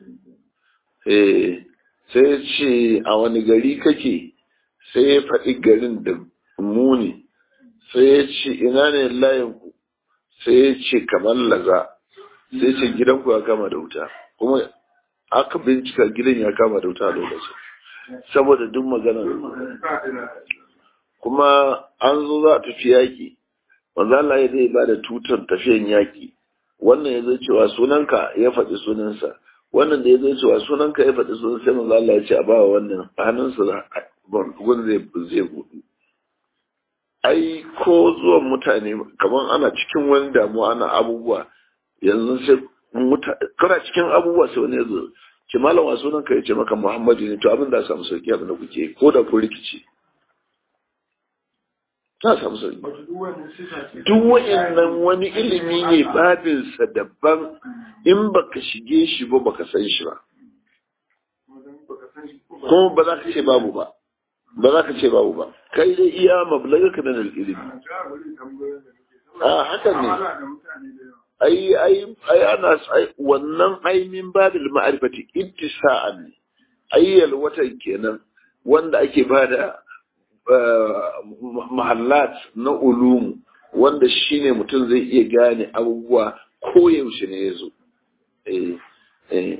Eh sai ya ce a wani gari kake sai ya faɗi garin da muni sai ya ce ina ne layinku sai ya ce kamar laza sai ya ce gidanku ya kama da wuta kuma aka bincika gidan ya kama da wuta a lokacin saboda duk magana kuma an zo za a tafi yaƙi wanda Allah ya zai ba da tutar tafiyan yaƙi wannan ya zai cewa sunanka ya faɗi sunansa wannan da ya zai cewa sunanka ya faɗi sunansa sai manzo Allah ya ce a ba wa wannan hannunsa gun zai zai buɗu ai ko zuwan mutane kamar ana cikin wani damuwa ana abubuwa yanzu sai kana cikin abubuwa sai wani ya zo ce malam wa sunanka ya ce maka Muhammadu ne to abin da samu sauki abin da kuke ko da ku rikici ta samu sauki duk wa'annan wani ilimi ne babinsa daban in baka shige shi ba baka san shi ba kuma ba za ka ce babu ba ba za ka ce babu ba kai dai iya mablaga ka nan ilimi a hakan ne ai ai ai ana ai wannan aimin babil ma'rifati ittisa'an ne ayyal watan kenan wanda ake bada mahallat na ulumu wanda shine mutum zai iya gane abubuwa ko yaushe ne yazo eh eh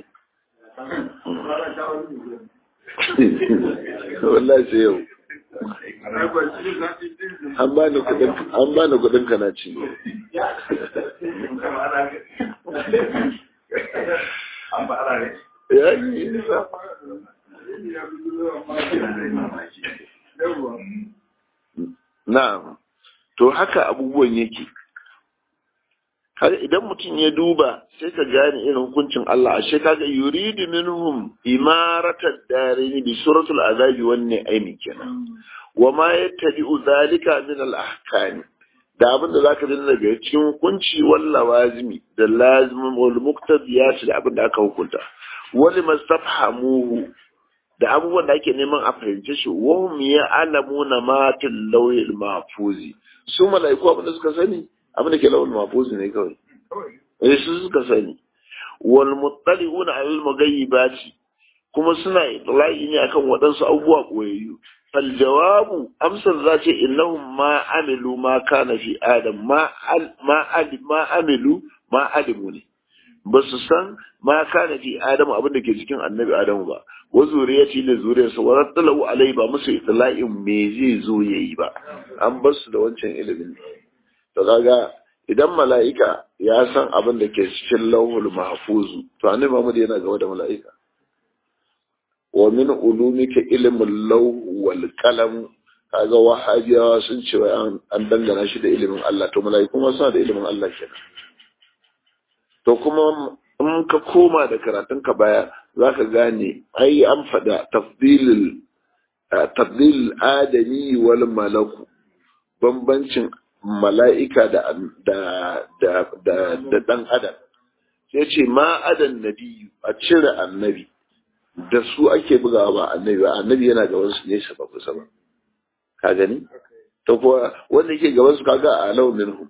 wallahi sai yau an bani kudin an bani kudin kana ci ya yi nisa na'am to haka abubuwan yake har idan mutum ya duba sai ka gane irin hukuncin Allah ashe kaga yuridu minhum imaratad darini bi suratul azabi wan ni'ami kenan wa ma yattabi'u zalika min al ahkam da abin da zaka dinga daga cikin hukunci wal lawazimi da lazimin wal muqtadiyat da abin da aka hukunta wal mastafhamuhu da abubuwan da ake neman a fahimce shi wa hum ya'lamuna ma fil lawhil mahfuzi su malaiku abin da suka sani abin da ke lawal mafuzi ne kawai eh su suka sani wal muttali'una alal mughayyibati kuma suna itlai ne akan waɗansu abubuwa koyayyu fal jawabu amsar za ce innahum ma amilu ma kana fi adam ma ma ma amilu ma alimu ne ba su san ma kana fi adam abin da ke cikin annabi adamu ba wa zuriyati da zuriyarsa wa rattalahu alai ba musu itla'in me zai zo yayi ba an bar su da wancan ilimin ne to kaga idan mala'ika ya san abin da ke cikin lauhul mahfuzu to annabi Muhammad yana gaba da mala'ika wa min ulumika ilmul lawh wal qalam kaga wahabiyawa sun ce wai an dangana shi da ilimin Allah to mala'iku ma suna da ilimin Allah kenan to kuma in ka koma da karatun ka baya zaka gane ai an faɗa tafdilul tafdil adami wal malaku bambancin mala'ika da ɗan adam sai ce ma adan nabiyu a cire annabi da su ake bugawa ba annabi ba annabi yana gaban su nesa ba kusa ba ka gani to kuwa wanda yake gaban su kaga a launin hu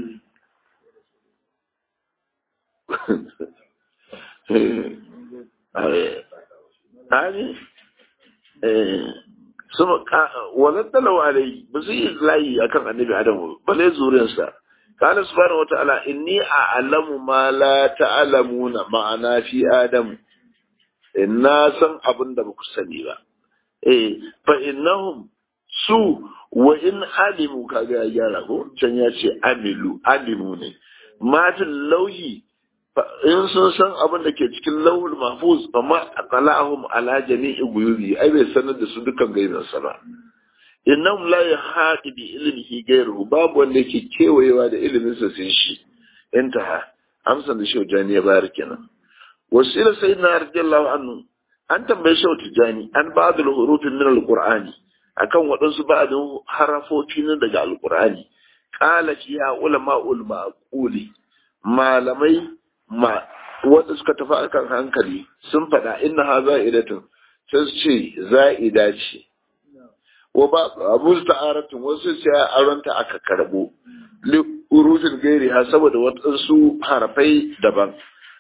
sun wannan talawa alai ba su yi layi akan annabi adamu bale zuriyarsa kana subhanahu wata'ala inni a'lamu ma la ta'lamuna ma'ana fi adamu inna san abin da ba ku sani ba eh fa innahum su wa in alimu kaga ya gyara ko can ya ce amilu alimu ne matin lauhi in sun san abin da ke cikin lauhul mahfuz fa ma aqalahum ala jami'i guyubi ai bai sanar da su dukkan gaibin sa ba innahum la yahati bi ilmihi ghayruhu babu wanda yake kewayewa da ilimin sa sai shi intaha amsan da shehu jani ya bayar kenan wasila sayyidina radiyallahu anhu an tambaye shehu tijani an ba'dul hurufin min alqur'ani akan waɗansu ba'dun harafofi na daga alqur'ani qala ya ulama ul maquli malamai ma wanda suka tafi akan hankali sun faɗa inna ha za'idatun sai su ce za'ida ce wa ba abu ta'aratun wasu ce aronta aka karbo li urufin gairi ha saboda waɗansu harafai daban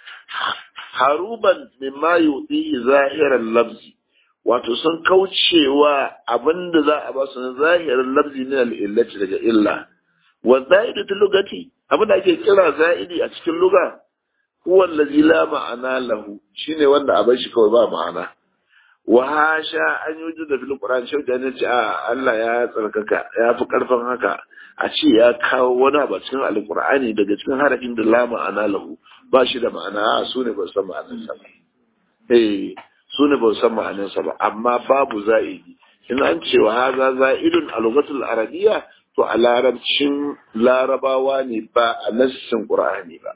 haruban mimma yudi zahiran lafzi wato sun kaucewa abinda za a ba su na zahirin lafzi min al-illati daga illa wa za'idatu lugati abinda ake kira za'idi a cikin lugha huwa allazi la ma'ana lahu shine wanda a bar shi kawai ba ma'ana wa hasha an yi da fil qur'an shi da ce a Allah ya tsarkaka ya fi karfin haka a ce ya kawo wani abu cikin alqur'ani daga cikin harafin da la ma'ana lahu ba shi da ma'ana a su ne ba san ma'anar sa ba eh su ne ba san ma'anar sa ba amma babu za'idi in an ce wa haza za'idun a lugatul arabiyya to a larabcin larabawa ne ba a nassin qur'ani ba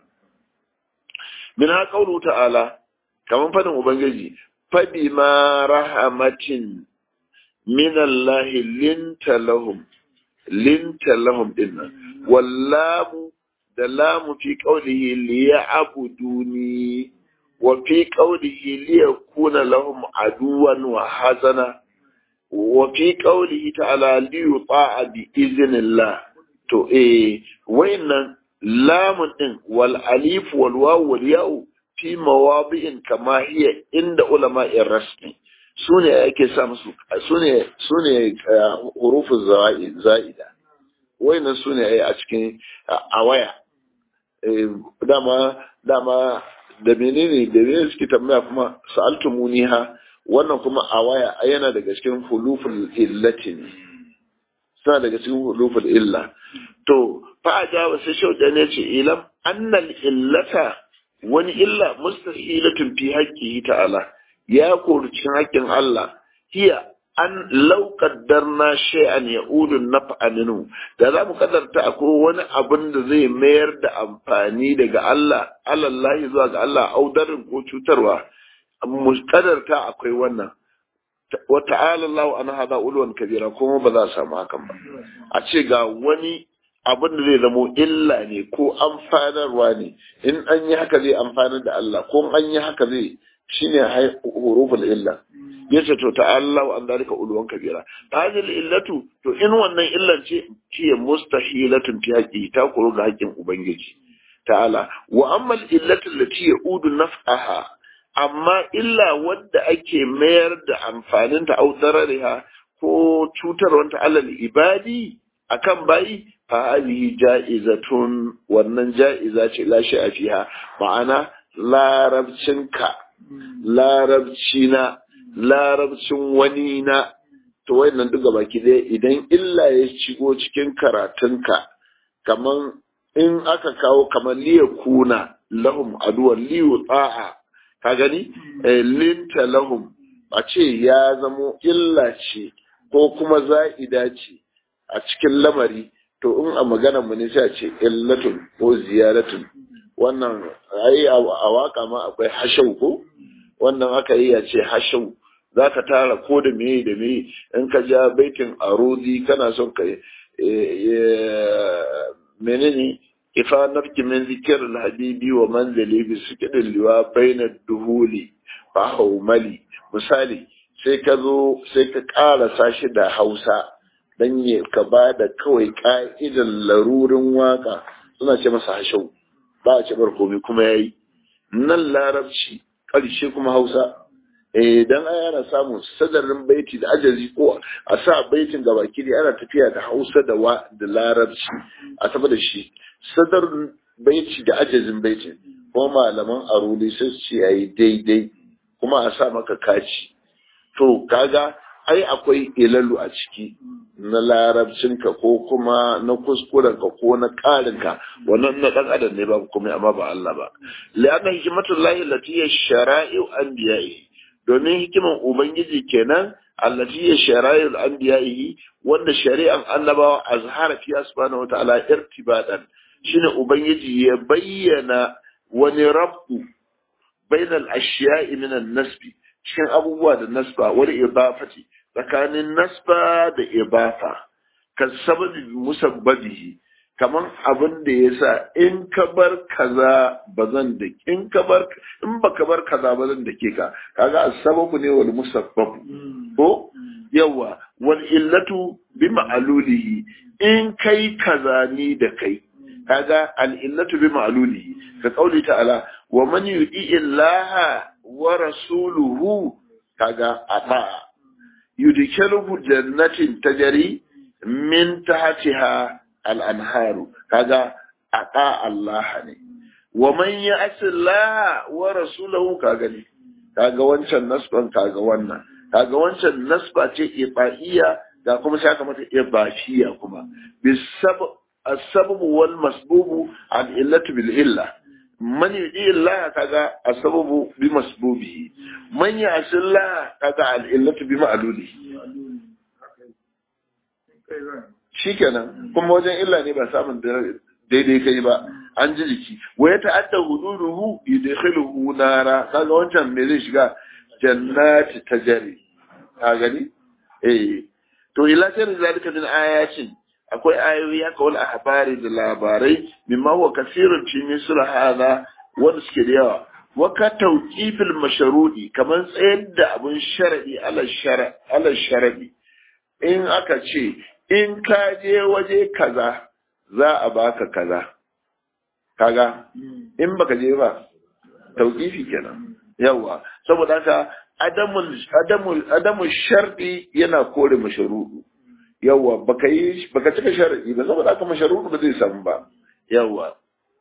min ha qawlu ta'ala kaman fadin ubangiji fabi ma rahamatin min Allah linta lahum linta lahum dinnan wallamu da lamu fi qawlihi liya'buduni wa fi qawlihi liyakuna lahum aduwan wa hazana wa fi qawlihi ta'ala li yuta'a bi iznillah to eh wayannan lamun din wal alif wal waw wal ya'u fi mawadi'in kama hiya inda ulama'ir rasmi sune yake sa musu sune sune hurufun za'ida wayannan sune ai a cikin a waya dama dama da menene da menene suke tambaya kuma sa'altumuniha wannan kuma a waya yana daga cikin huluful illati ne suna daga cikin huluful illa to fa ajaba sai shauda ne ce ilam annal illata wani illa mustahilatun fi haqqihi ta'ala ya kori cikin haƙƙin Allah hiya an lau kaddarna shay'an ya'udu naf'a minhu da za mu kaddarta akwai wani abin da zai mayar da amfani daga Allah alallahi zuwa ga Allah audarin ko cutarwa mu kaddarta akwai wannan wa ta'ala Allah an hada ulwan kabira kuma ba za a samu hakan ba a ce ga wani abin da zai zamo illa ne ko amfanarwa ne in an yi haka zai amfanar da Allah ko an yi haka zai shine huruful illa yace to ta'allahu an dalika ulwan kabira hadhihi illatu to in wannan illan ce ce mustahilatun fi haqqi ta kuro ga haƙƙin ubangiji ta'ala wa amma illatu allati yaudu naf'aha amma illa wadda ake mayar da amfanin ta au darariha ko cutarwanta alal ibadi akan bayi fa hadhihi ja'izatun wannan ja'iza ce la shi'a fiha ma'ana larabcinka larabci na larabcin wani na to wayannan duka baki ɗaya idan illa ya shigo cikin karatunka kaman in aka kawo kaman liya kuna lahum aduwan liyu tsa'a ka gani linta lahum a ce ya zamo illa ce ko kuma za'ida ce a cikin lamari to in a magana mu ne sai a ce illatun ko ziyaratun wannan ai a waka ma akwai hashau ko wannan aka yi ya ce hashau za ka tara ko da meye da meye in ka ja baitin arudi kana son ka menene ifa nafki min zikir habibi wa manzali bi sukidin liwa bainar duhuli fa haumali misali sai ka zo sai ka ƙara shi da hausa dan ya ka ba da kawai ka'idan larurin waka suna ce masa hashau ba a ce bar komai kuma yayi nan larabci ƙarshe kuma hausa idan ai ana samun sadarin baiti da ajazi ko a sa baitin ga baki ne ana tafiya da hausa da wa da larabci a tafi da shi sadarin baiti da ajazin baitin ko malaman aruli sai su ce yayi daidai kuma a sa maka kaci to kaga ai akwai ilalu a ciki na larabcinka ko kuma na kuskurenka ko na ƙarinka wannan na ɗan adam ne ba kuma amma ba Allah ba li'anna hikmatullahi lati shara'i'u anbiya'i domin hikiman ubangiji kenan allati ya shara'i'u anbiya'i wanda shari'an annabawa azhara fi subhanahu wa ta'ala irtibadan shine ubangiji ya bayyana wani rabbu bainal ashiya'i min an-nasbi cikin abubuwa da nasba wani ibafati tsakanin nasba da ibafa ka sababi musabbabihi kaman abin da ya sa in ka bar kaza ba zan da in ka bar in baka bar kaza ba zan da ke ka kaga sababu ne wal musabbabu ko yawa wal illatu bi ma'alulihi in kai kaza ni da kai kaga al illatu bi ma'alulihi ka kauli ta'ala wa man yu'i illaha wa rasuluhu kaga ata yudkhiluhu jannatin tajri min tahtiha al-anharu kaga ata Allah ne wa man ya'si Allah wa rasulahu kaga ne kaga wancan nasban kaga wannan kaga wancan nasba ce ibaiya ga kuma sai aka mata ibashiya kuma bisab as-sabab wal masbub al-illatu bil illa man yudi Allah kaga as-sababu bi masbubihi man ya'si Allah kaga al-illatu bi ma'lulihi shikenan kuma wajen illa ne ba samun daidai kai ba an ji jiki wa ya ta'adda hududuhu yudkhiluhu nara kaga wancan me zai shiga jannati tajri ka gani eh to ila sai zalika min ayatin akwai ayoyi haka wal ahbari da labarai mimma huwa kasirun fi misr hada wanda suke da yawa waka tauƙifil masharudi kamar tsayar da abin sharaɗi ala sharaɗi in aka ce in ka je waje kaza za a baka kaza kaga in baka je ba tauƙifi kenan yawa saboda haka adamul adamul adamul sharɗi yana kore masharudu yawa baka yi baka cika sharaɗi ba saboda haka masharudu ba zai samu ba yawa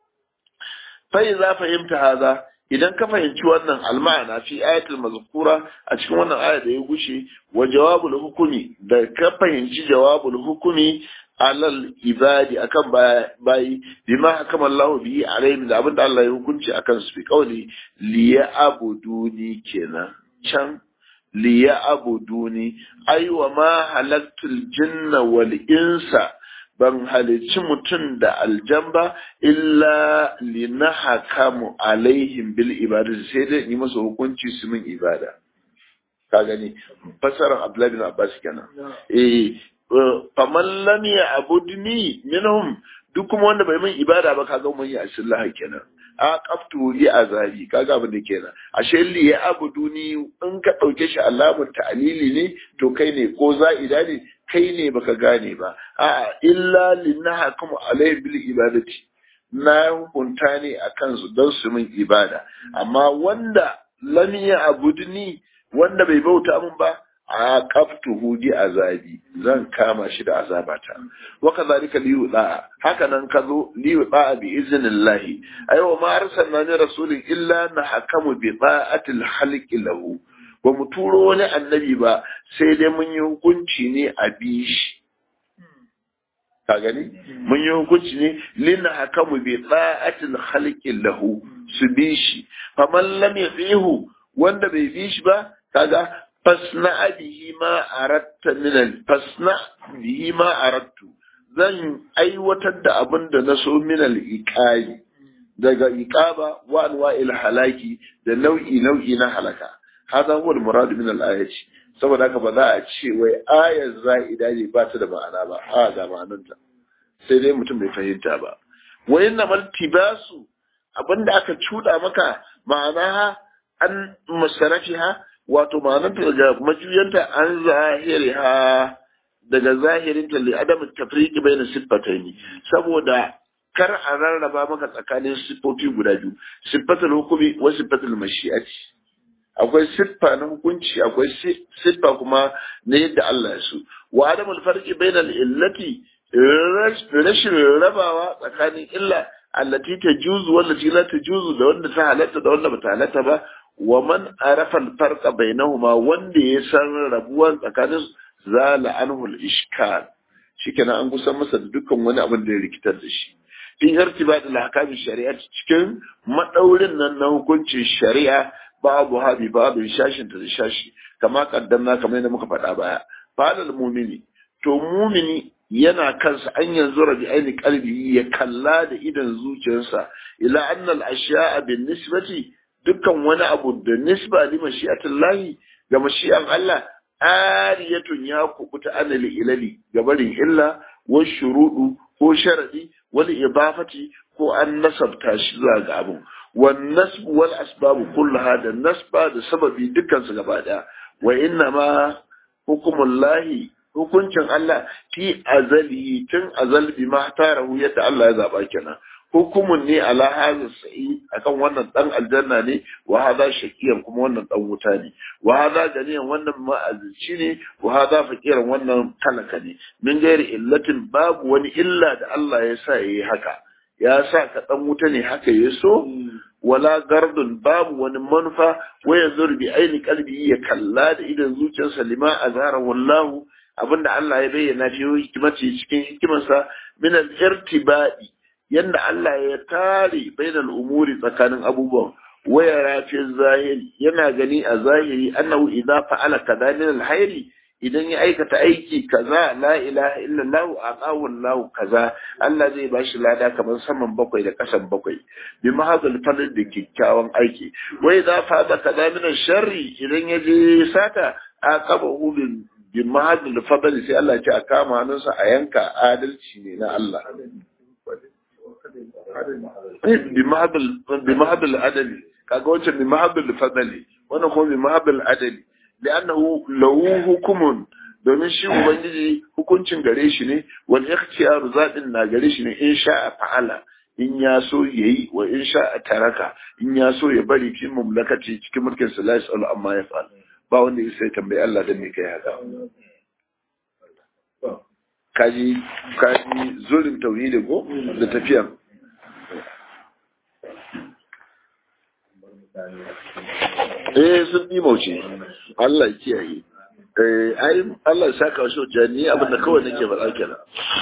fa za fahimta haza idan ka fahimci wannan alma'ana fi ayatul mazkura a cikin wannan aya da ya gushe wa jawabul hukumi da ka fahimci jawabul hukumi alal ibadi akan bayi bima hakama Allah bihi alaihim da abinda Allah ya hukunci akan su bi kauli liya abuduni kenan can liya abuduni aiwa ma halaktul jinna wal insa ban halicci mutum da aljamba illa lina hakamu alaihim bil ibada sai dai yi masa hukunci su min ibada ka gani fasarar abdullahi bin abbas kenan eh faman lam ya abudni minhum duk kuma wanda bai min ibada ba kaga mun yi asillah kenan a qaftu li azabi kaga abin da kenan ashe li ya abuduni in ka dauke shi alamun ta'lili ne to kai ne ko za'ida ne kai ne baka gane ba a'a illa linnaha kuma alai bil ibadati na hukunta ne akan su don su min ibada amma wanda lam ya abudni wanda bai bauta min ba a kaftuhu di azabi zan kama shi da azabata wa kadhalika li yuda haka nan kazo li yuda bi iznillahi aywa ma arsalna ni rasulin illa na hakamu bi ta'atil halqi lahu ba mu turo wani annabi ba sai dai mun yi hukunci ne a bi shi ka gani mun yi hukunci ne lina hakamu bi ta'atil halqi lahu su bi shi faman lam yafihu wanda bai bi shi ba kaga fasna bihi ma aratta min fasna bihi ma arattu zan aiwatar da abin da na so min al iqali daga iqaba wa anwa'il halaki da nau'i nau'i na halaka hada huwa al murad min al ayati saboda haka ba za a ce wai ayar za'ida ne ba ta da ma'ana ba a ga ma'ananta sai dai mutum bai fahimta ba wa inna mal tibasu abinda aka cuda maka ma'ana an musarafiha wato ma'ananta daga majuyanta an zahiriha daga zahirinta li adam tafriqi bayna siffataini saboda kar a rarraba maka tsakanin siffofi guda biyu siffatul hukumi wa siffatul mashi'ati akwai siffa na hukunci akwai siffa kuma na yadda Allah ya so wa adamul farqi bayna illati rashin rabawa tsakanin illa allati tajuzu wallati la tajuzu da wanda ta halatta da wanda bata halatta ba wa man arafa al-farqa bainahuma wanda ya san rabuwan tsakanin zala anhu al-ishkal shikenan an kusan masa da dukkan wani abin da ya rikitar da shi fi irtibat al-ahkam shari'a cikin madaurin nan na hukuncin shari'a babu habi babu shashin da shashi kama kaddamna kamar yadda muka faɗa baya falal mumini to mumini yana kansa an yanzu rabi aini kalbi ya kalla da idan zuciyarsa ila annal ashiya'a bin nisbati dukkan wani abu da nisba li mashi'atillahi ga mashi'an Allah ariyatun ya kubuta anil ilali ga barin illa wa shurudu ko sharadi wal ibafati ko an nasabta shi zuwa ga abu wan nasb wal asbab kullaha da nasba da sababi dukkan su gaba daya wa inna ma hukumullahi hukuncin Allah fi azali tun azal bi ma tarahu yadda Allah ya zaba kenan hukumun ne ala hadha sa'i akan wannan dan aljanna ne wa hadha shakiyan kuma wannan dan wuta ne wa hadha ganiyan wannan ma'azici ne wa hadha fakiran wannan talaka ne min gairi illatin babu wani illa da Allah ya sa yayi haka ya sa ka dan wuta ne haka ya so wala gardun babu wani manufa waya zurbi aini kalbi ya kalla da idan zuciyarsa lima azhara wallahu abinda Allah ya bayyana fi hikimaci cikin hikimarsa min al-irtibadi yanda Allah ya tare bainal umuri tsakanin abubuwan waya rafi zahiri yana gani a zahiri annahu idza fa'ala kaza min al-hayri idan ya aikata aiki kaza la ilaha illallah aqawu Allah kaza Allah zai bashi lada kamar saman bakwai da kasan bakwai bi mahadul fadl da kikkiawan aiki wai za fa da kaza min sharri idan ya je sata aqabahu bil bi mahadul fadl sai Allah ya ce a kama hannunsa a yanka adalci ne na Allah bi mahadul bi mahadul adali kaga wancan min mahabbil fadli wannan kuma min mahabbil adali li'annahu lahu hukumun domin shi ubangiji hukuncin gare shi ne wal ikhtiyaru zadin na gare shi ne in sha'a fa'ala in ya so yayi wa in sha'a taraka in ya so ya bari fi mamlakati cikin mulkin sa la yasalu amma ya fa'al ba wanda ya sai tambayi Allah dan me kai haka kaji kaji zulin tauhidi ko da tafiyan eh sun bi mauce Allah ya kiyaye eh ai Allah ya saka shi jani abin da kawai nake faɗa kenan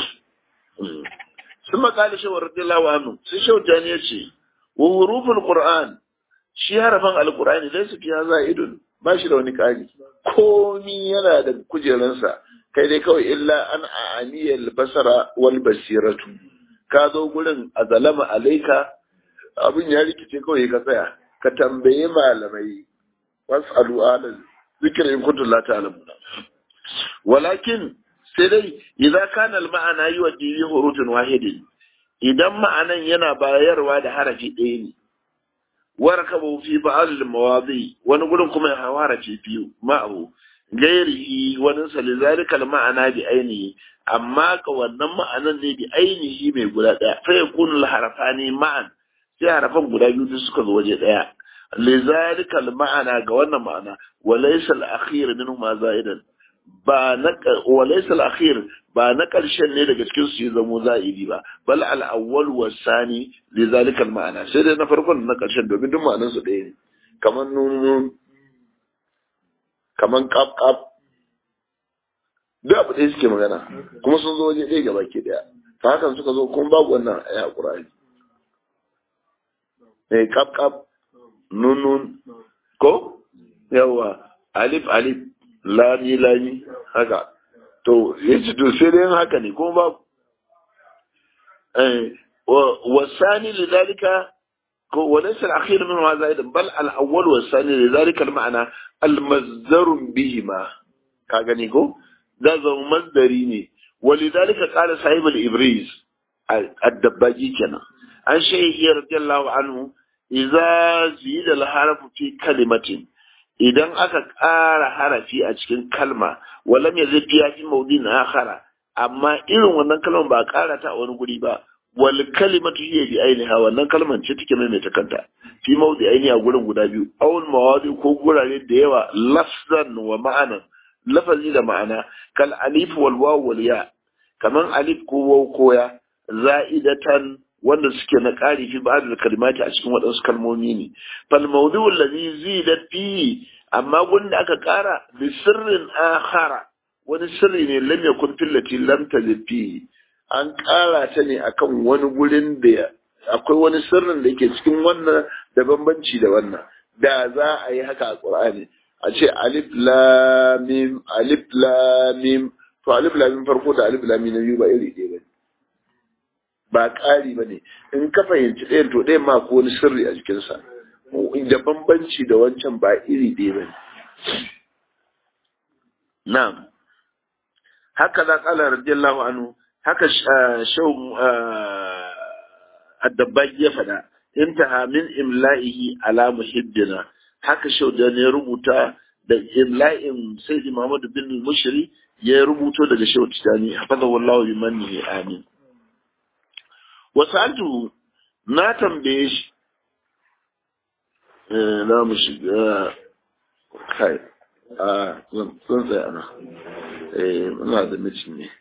sun makali shi wa radiyallahu anhu sai shi jani ya ce wa huruful qur'an shi harafan alqur'ani dai su fiya za'idun ba shi da wani kari komi yana da kujeransa kai dai kawai illa an a'aniyal basara wal basiratu ka zo gurin azalama alaika abin ya rikice kawai ka tsaya ka tambaye malamai was'alu alal zikr in kuntum la ta'lamun walakin sai dai idza kana al ma'ana yuwaddi bi hurufin wahidin idan ma'anan yana bayarwa da harafi ɗaya ne warkabu fi ba'd al mawadi wani gurin kuma ya harafi biyu ma'ahu gairihi wani salizalika al ma'ana bi ainihi amma ka wannan ma'anan ne bi ainihi mai guda ɗaya fa yakunu al harafani ma'an sai harafan guda biyu duk suka zo waje ɗaya lizalika ma'ana ga wannan ma'ana walaysa al-akhir minhuma za'idan ba na walaysa al-akhir ba na karshen ne daga cikin su ya zamo za'idi ba bal al-awwal wa sani lizalika ma'ana sai dai na farkon na karshen domin duk ma'anan su ɗaya ne kaman nun kaman qaf qaf duk abu ɗaya suke magana kuma sun zo waje ɗaya gaba ke ɗaya ta hakan suka zo kuma babu wannan aya Qur'ani eh qaf qaf nunun ko yawa alif alif lami lami haka to yace to sai dai haka ne kuma ba eh wasani lidalika ko walaysa al-akhir min ma zaidan bal al-awwal wasani lidalika al-ma'na al-mazdar bihima ka gani ko da zama masdari ne walidalika qala sahib al-ibriz ad-dabbaji kenan an shaykhi radiyallahu anhu iza zida al-harfu fi kalimatin idan aka ƙara harafi a cikin kalma walam yazid fiya fi mawdin akhara amma irin wannan kalmar ba a ƙara ta a wani guri ba wal kalimatu hiya bi ainiha wannan kalmar ce take mai ta kanta fi mawdi aini a gurin guda biyu awul mawadi ko gurare da yawa lafzan wa ma'anan lafazi da ma'ana kal alif wal waw wal ya kaman alif ko waw ko ya za'idatan wanda suke na ƙari fi ba'd kalimati a cikin waɗansu kalmomi ne fal mawdu'u allazi zidat fi amma gunda aka ƙara bi sirrin akhara wani sirri ne lam yakun fillati lam tajid fi an ƙara ta ne akan wani gurin da akwai wani sirrin da yake cikin wannan da bambanci da wannan da za a yi haka a Qur'ani a ce alif lam mim alif lam mim to alif lam mim farko da alif lam mim na biyu ba iri ɗaya bane ba ƙari ba ne in ka fahimci ɗayan to ɗayan ma ko wani sirri a jikinsa da bambanci da wancan ba iri ɗaya ba ne na'am haka za ƙala radiyallahu anhu haka shau addabaki ya faɗa intaha min imla'ihi ala muhibbina haka shau da ne rubuta da imla'in sayyidi Muhammad bin Mushri ya rubuto daga shau tijani hafazahu Allah bi mannihi amin wasu na tambaye shi na mu shiga kai a zan tsaya ana muna da mitin ne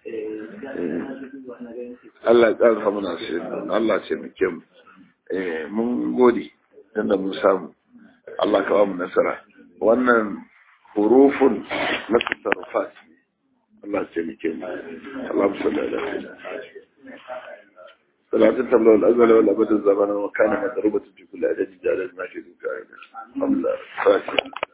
Allah ya ƙarfa muna sai Allah ce mu ke mun gode tunda mun samu Allah ka ba mu nasara wannan hurufun na tasarrufat Allah ce mu ke mu Allah mu sallallahu alaihi صلاة تبلغ الأزل والأبد الزمن وكان مضروبة في كل عدد جالت ما في ذكائنا الحمد لله